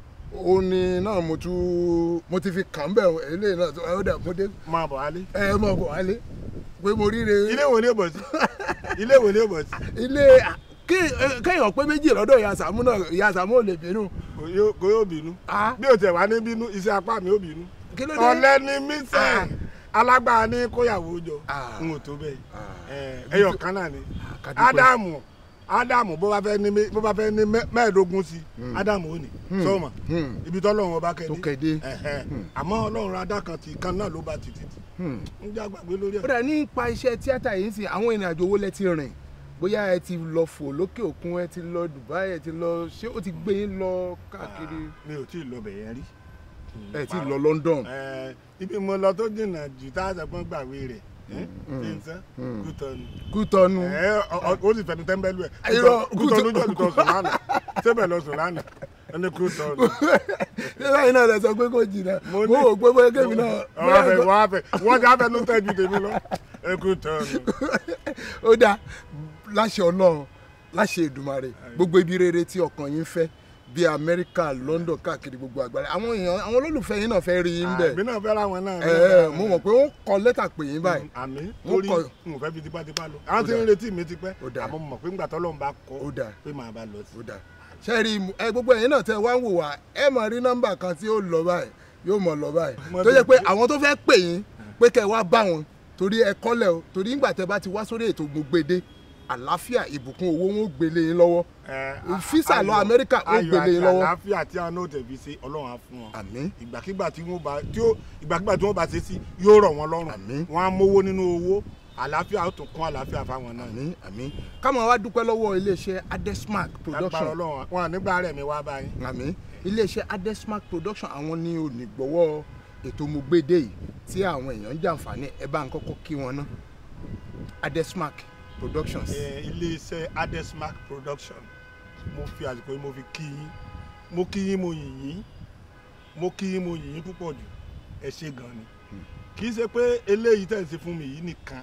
òní náà mo tún mo ti fi kàn bẹ́ẹ̀ eléyìí náà tó ẹ dà mo dé máa bọ̀ wálé ẹ mọ̀ bọ̀ wálé pé mo ríre ilé wo ni ó bọ̀ sí ilé wo ni ó bọ̀ sí ilé kí ẹ, kéèyàn pé méjì lọ́dọ̀ ìyá sàmú náà ìyá sàmú ò lè bínú Kò yóò- kò yóò bínú Ah. bí o tẹ̀ wá ní bínú iṣẹ́ apá mi ó bínú kí ló dé ọ̀lẹ ni mí Ah. sẹ́ alágbára ní kóyàwó jọ Ah. n ò tó bẹ́ẹ̀ Ah. Eh, ẹyọ kan náà ni ká dúpẹ́. ádámù ádámù bó bá fẹ́ ní mé- bó bá fẹ́ ní mẹ́- mẹ́ẹ̀ẹ́dógún sí ádámù ò ní sọ́ọ̀mà Hmm. ibi tọ́lọ́run ọba tó kẹ́dé kéde Ẹ̀hẹ́. àmọ́ ọlọ́run adá kan ti kan náà ló bá ti títì Hmm. ń já gbàgbé lórí ó ẹ̀. dà nípa iṣẹ́ tíátà yìí sí àwọn ìrìn àjò owó lẹ ti rìn bóyá ẹ ti lọ fò lókè òkun ẹ ti lọ Dubai ẹ ti lọ ṣé ó ti gbé yín lọ káàkiri mi ò tí ì lọ bẹ̀yẹn rí. ẹ ti lọ London Eh, ibi mo lọ tó jìnnà jù tá a sọgbọ́n gbàgbé rẹ̀ ẹ́ ṣe ń sán kútọ́nu. Kútọ́nù ẹ ọ- ọ- ó sì fẹnu tẹ́ḿbẹ́lú ẹ̀ Irọ́, kútọ́nu Kútọ́- jọ lùtọ̀ sùn lánàá sébẹ̀ lọ sùn lánàá ẹni kútọ́nu. ṣé báyìí náà lẹ sọ pé kò jìnnà mo Mo ní- wò pé bóyá kébì náà ọ̀rọ̀ fẹ̀ wọ́n á fẹ̀ wọ́n ti á fẹnu tẹ́ ju tèmi lọ ẹ kútọ́nu. ó dáa láṣẹ Ọlọ́run láṣẹ Èdùmàrè gbogbo ibi rere tí ọkàn yín fẹ́ bíi Amẹ́ríkà London káàkiri gbogbo àgbáyé àwọn èèyàn àwọn olólùfẹ́ yín náà fẹ́ rí yín bẹ̀ àmì náà fẹ́ ra wọn náà. ẹ ẹ mo mọ̀ pé wọ́n kọ lẹ́tà pè yín báyìí àmì Wọ́n torí kọ- n ò fẹ́ fi tipátipá lọ. àwọn tí dáa. ń retí mi ti pẹ́ Ó dáa. àmọ́ mo mọ̀ pé ńgbà tọ́lọ́run bá Ó kọ́ dáa. pé màá bá lọ sí. ó dáa ṣe rí i, ẹ gbogbo ẹ̀yin náà tẹ wá ń wò wá ẹ máa rí nọ́mbà kan tí ó lọ báyìí yóò mọ̀ lọ báyìí tó yẹ pé àwọn tó fẹ́ pè yín pé kẹ́ ẹ wá bá wọn torí ẹ kọ́lẹ̀ o torí nígbà tẹ bá ti wá sórí ètò Gbogbogbò àlàáfíà ìbùkún owó wọn ó gbélé yín lọ́wọ́ físà lọ Amẹ́ríkà ó gbélé yín lọ́wọ́. ayọ̀ àti àlàáfíà tí àwọn náà tẹ̀bi sí ọlọ́run á fún wọn. àmín ìgbàkigbà tí wọ́n bá tí ó ìgbàkigbà tí wọ́n bá ṣe sí yóò rọ̀ wọ́n lọ́rùn. Àmín. wọ́n á mówó nínú owó àlàáfíà ó tún kún àlàáfíà fáwọn náà. àmín àmín káwọn wá dúpẹ́ lọ́wọ́ iléeṣẹ́ Adesmark lágbára production ọlọ́run wọn nígbà rẹ̀ mi wá báyìí. àmín iléeṣẹ́ Adesmark production àwọn ní onígbọ̀wọ́ ètò Mogbede yìí tí àwọn èèyàn ń jàǹfààní ẹ bá ń kọ́kọ́ kí wọn ná Adesmark productions. Eh, iléeṣẹ́ Adesmark production mo fi àsìkò yìí mo fi kí yín mo kí yín mo yìn yín mo kí yín mo yìn yín púpọ̀ jù ẹ ṣe gan ni kì í ṣe pé eléyìí tẹ̀ ń ṣe fún mi yìí nìkan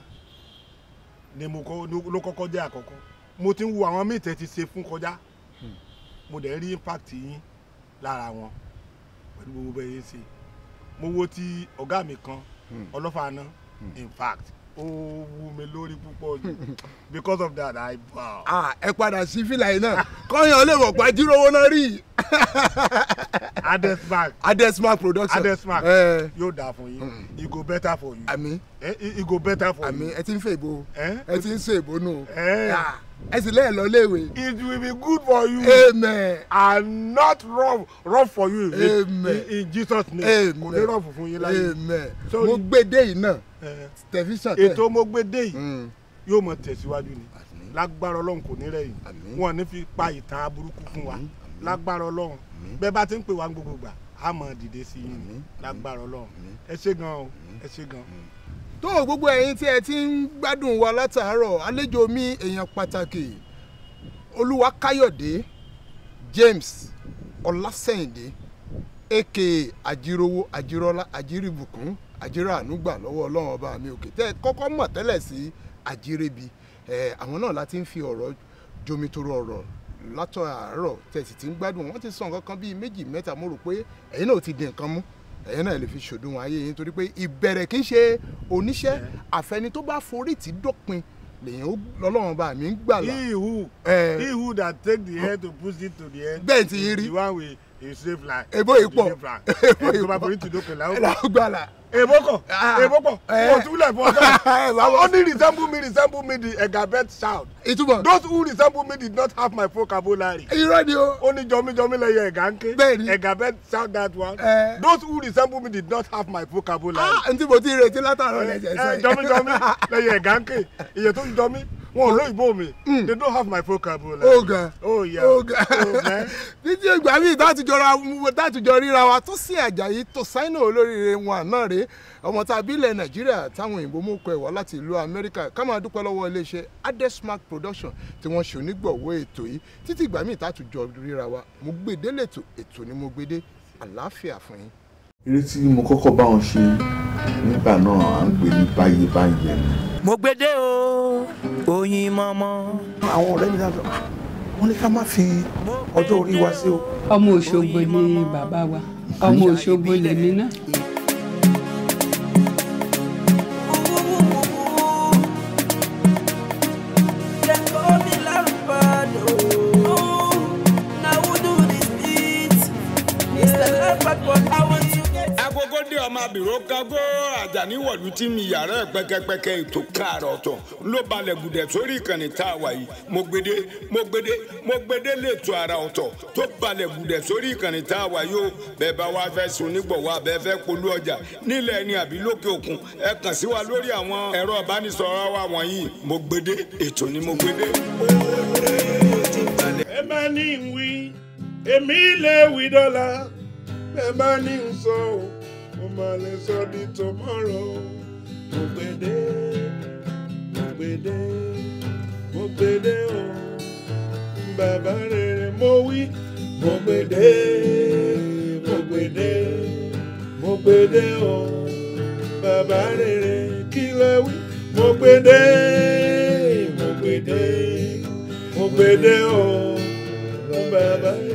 ni mo kọ́ ló kọ́kọ́ jẹ́ àkọ́kọ́ mo ti ń wo àwọn míì tẹ́ ti ṣe fún kọjá mo dẹ̀ rí impact yín lára wọn pẹ̀lú gbogbo bẹ́ẹ̀ yẹn ṣe mo wo ti ọ̀gá mi kan ọlọ́fààná in fact ó wú mi lórí púpọ̀ jù because of that I bow. Ah, ẹ padà sí fìlà yìí náà kọ́yàn lè mọ̀ pa jíròwó náà rí Adesmark Adesmark production. Adesmark ẹ yóò dáa fún yín e go better for you àmì Eh, e e go better for àmì you ẹ ti ń fẹ́ ìbò Eh? ẹ ti ń ṣe ìbò nù Eh. Ah, ẹ sì lẹ́ẹ̀ lọ léèwé it will be good for you amen and not rough rough for you in, Amen. in, in Jesus name Amen. kò ní rough fún yín láyé amen Sorry. mo gbédè yìí náà Eh, tẹlifíṣàn tẹ ètò mo gbé dé yìí Mm. yóò mọ tẹ̀síwájú ni Àmín. lágbára ọlọ́run kò ní rẹ̀yìn Àmín. wọn ò ní fi pa ìtàn aburúkú fún wa Àmín. lágbára ọlọ́run bẹ́ẹ̀ bá ti ń pè wá gbogbo gbà á mọ̀ dìde sí yín ni Àmín. lágbára ọlọ́run Àmín. ẹ ṣé gan o ẹ ṣé gan. tó gbogbo ẹ̀yin tí ẹ ti ń gbádùn wa látàárọ̀ àlejò mi èèyàn pàtàkì olúwa káyọ̀dé james ọlásẹ̀yìndé aka àjíròwò àjírọ́lá àjírìbùkún àjíràánúgbà lọ́wọ́ ọlọ́run ọba mi òkè tẹ́ ẹ kọ́kọ́ mọ̀ tẹ́lẹ̀ sí àjírẹ́bi ẹ̀ àwọn náà láti ń fi ọ̀rọ̀ jomitoro ọ̀rọ̀ látọ̀ àárọ̀ tẹ́ ẹ sì ti ń gbádùn wọ́n ti sọ nǹkan kan bíi méjì mẹ́ta mo rò pé ẹ̀yin náà ti di nǹkan mú ẹ̀yin náà lè fi ṣòdiwọ̀n ayé yín torí pé ìbẹ̀rẹ̀ kì í ṣe oníṣẹ́ àfẹni tó bá forí tì dópin lèyìn lọ́lọ́run bá mi ń gbàlà he who Eh. he who that take the head to push it to the head bẹ́ẹ̀ ti yín rí the one with a safe line Èbó yìí pọ̀. Èbó yìí tó bá pọ̀. forí ti dókè la ó ẹ̀rọ gbàlà. èbó kọ Ah. èbó pọ̀ Eh. wọ́n túlẹ̀ fún Eh, bàbá. ọ̀gá only resemble me resemble me the egabet shout ìtumọ̀ those who resemble me did not have my vocabulary irọ́ ni o. ó ní jọmíjọmí lẹ́yìn ẹ̀gá ń ké Bẹ́ẹ̀ni. egabet shout that one Eh. those who resemble me did not have my vocabulary ah ntí mo ti retí látàárọ̀ lẹ́jẹ̀ ẹ sẹ́yìn. jọmíjọmí lẹ́yìn ẹ̀gá ń ké iye tó ń jọmí wọn ò lóyìnbó mi they don't have my vocabulary. ó ga oh yeah ó ga oh man títí ìgbà míì tátùjọra tátùjọ ríra wa tó sí àjàyí tó sáínà olóríire wọn àná rèé ọmọ tá a bí ilẹ̀ nàìjíríà táwọn òyìnbó mú kọ ẹ̀wọ̀ láti ìlú amẹ́ríkà ká máa dúpẹ́ lọ́wọ́ iléeṣẹ́ adesmark production tí wọ́n ṣe onígbọ̀wọ́ ètò yìí títí ìgbà míì tátùjọ ríra wa mo gbé délé ètò ètò ni mo gbé dé àlàáfíà fún yín. eré tí mo kọ́kọ́ bá wọn ṣe nígbà náà à ń pè ní báyé báyé ni. Mogbede o oyin mọ́mọ́. àwọn ọ̀rẹ́ mi dájọ́ wọ́n ní ká má fi ọjọ́ orí wa sí o. ọmọ òṣogbo ni bàbá wa ọmọ òṣogbo lèmi náà. agogo dé ọmọ abìrò kágó àjàní wọ̀lú tí mi yàrá ẹ̀ pẹ́kẹ́pẹ́kẹ́ ètò káàrọ̀ ọ̀tọ̀ ló balẹ̀ gùdẹ̀ sórí ìkànnì tá a wà yìí mo gbede mo gbede mo gbede lẹ́tọ̀ ara ọ̀tọ̀ tó balẹ̀ gùdẹ̀ sórí ìkànnì tá a wà yìí o bẹ́ẹ̀ bá wá fẹ́ sun nígbọ̀wọ́ abẹ́ fẹ́ polú ọjà nílẹ̀ ẹni àbí lókè òkun ẹ kàn sí wa lórí àwọn ẹ̀rọ ìbánisọ̀rọ̀ wa wọ̀nyí mo gbede ètò ni mo gbede. ẹ bá ní ń wí èmi lè wí dọ́là ẹ bá ní ń sọ ọ́ mo máa lè sọ di tomorrow mo gbèdé mo gbèdé mo gbèdé o bàbá rere mo wí mo gbèdé mo gbèdé mo gbèdé o bàbá rere kí lẹ wí mo gbèdé mo gbèdé mo gbèdé o bàbá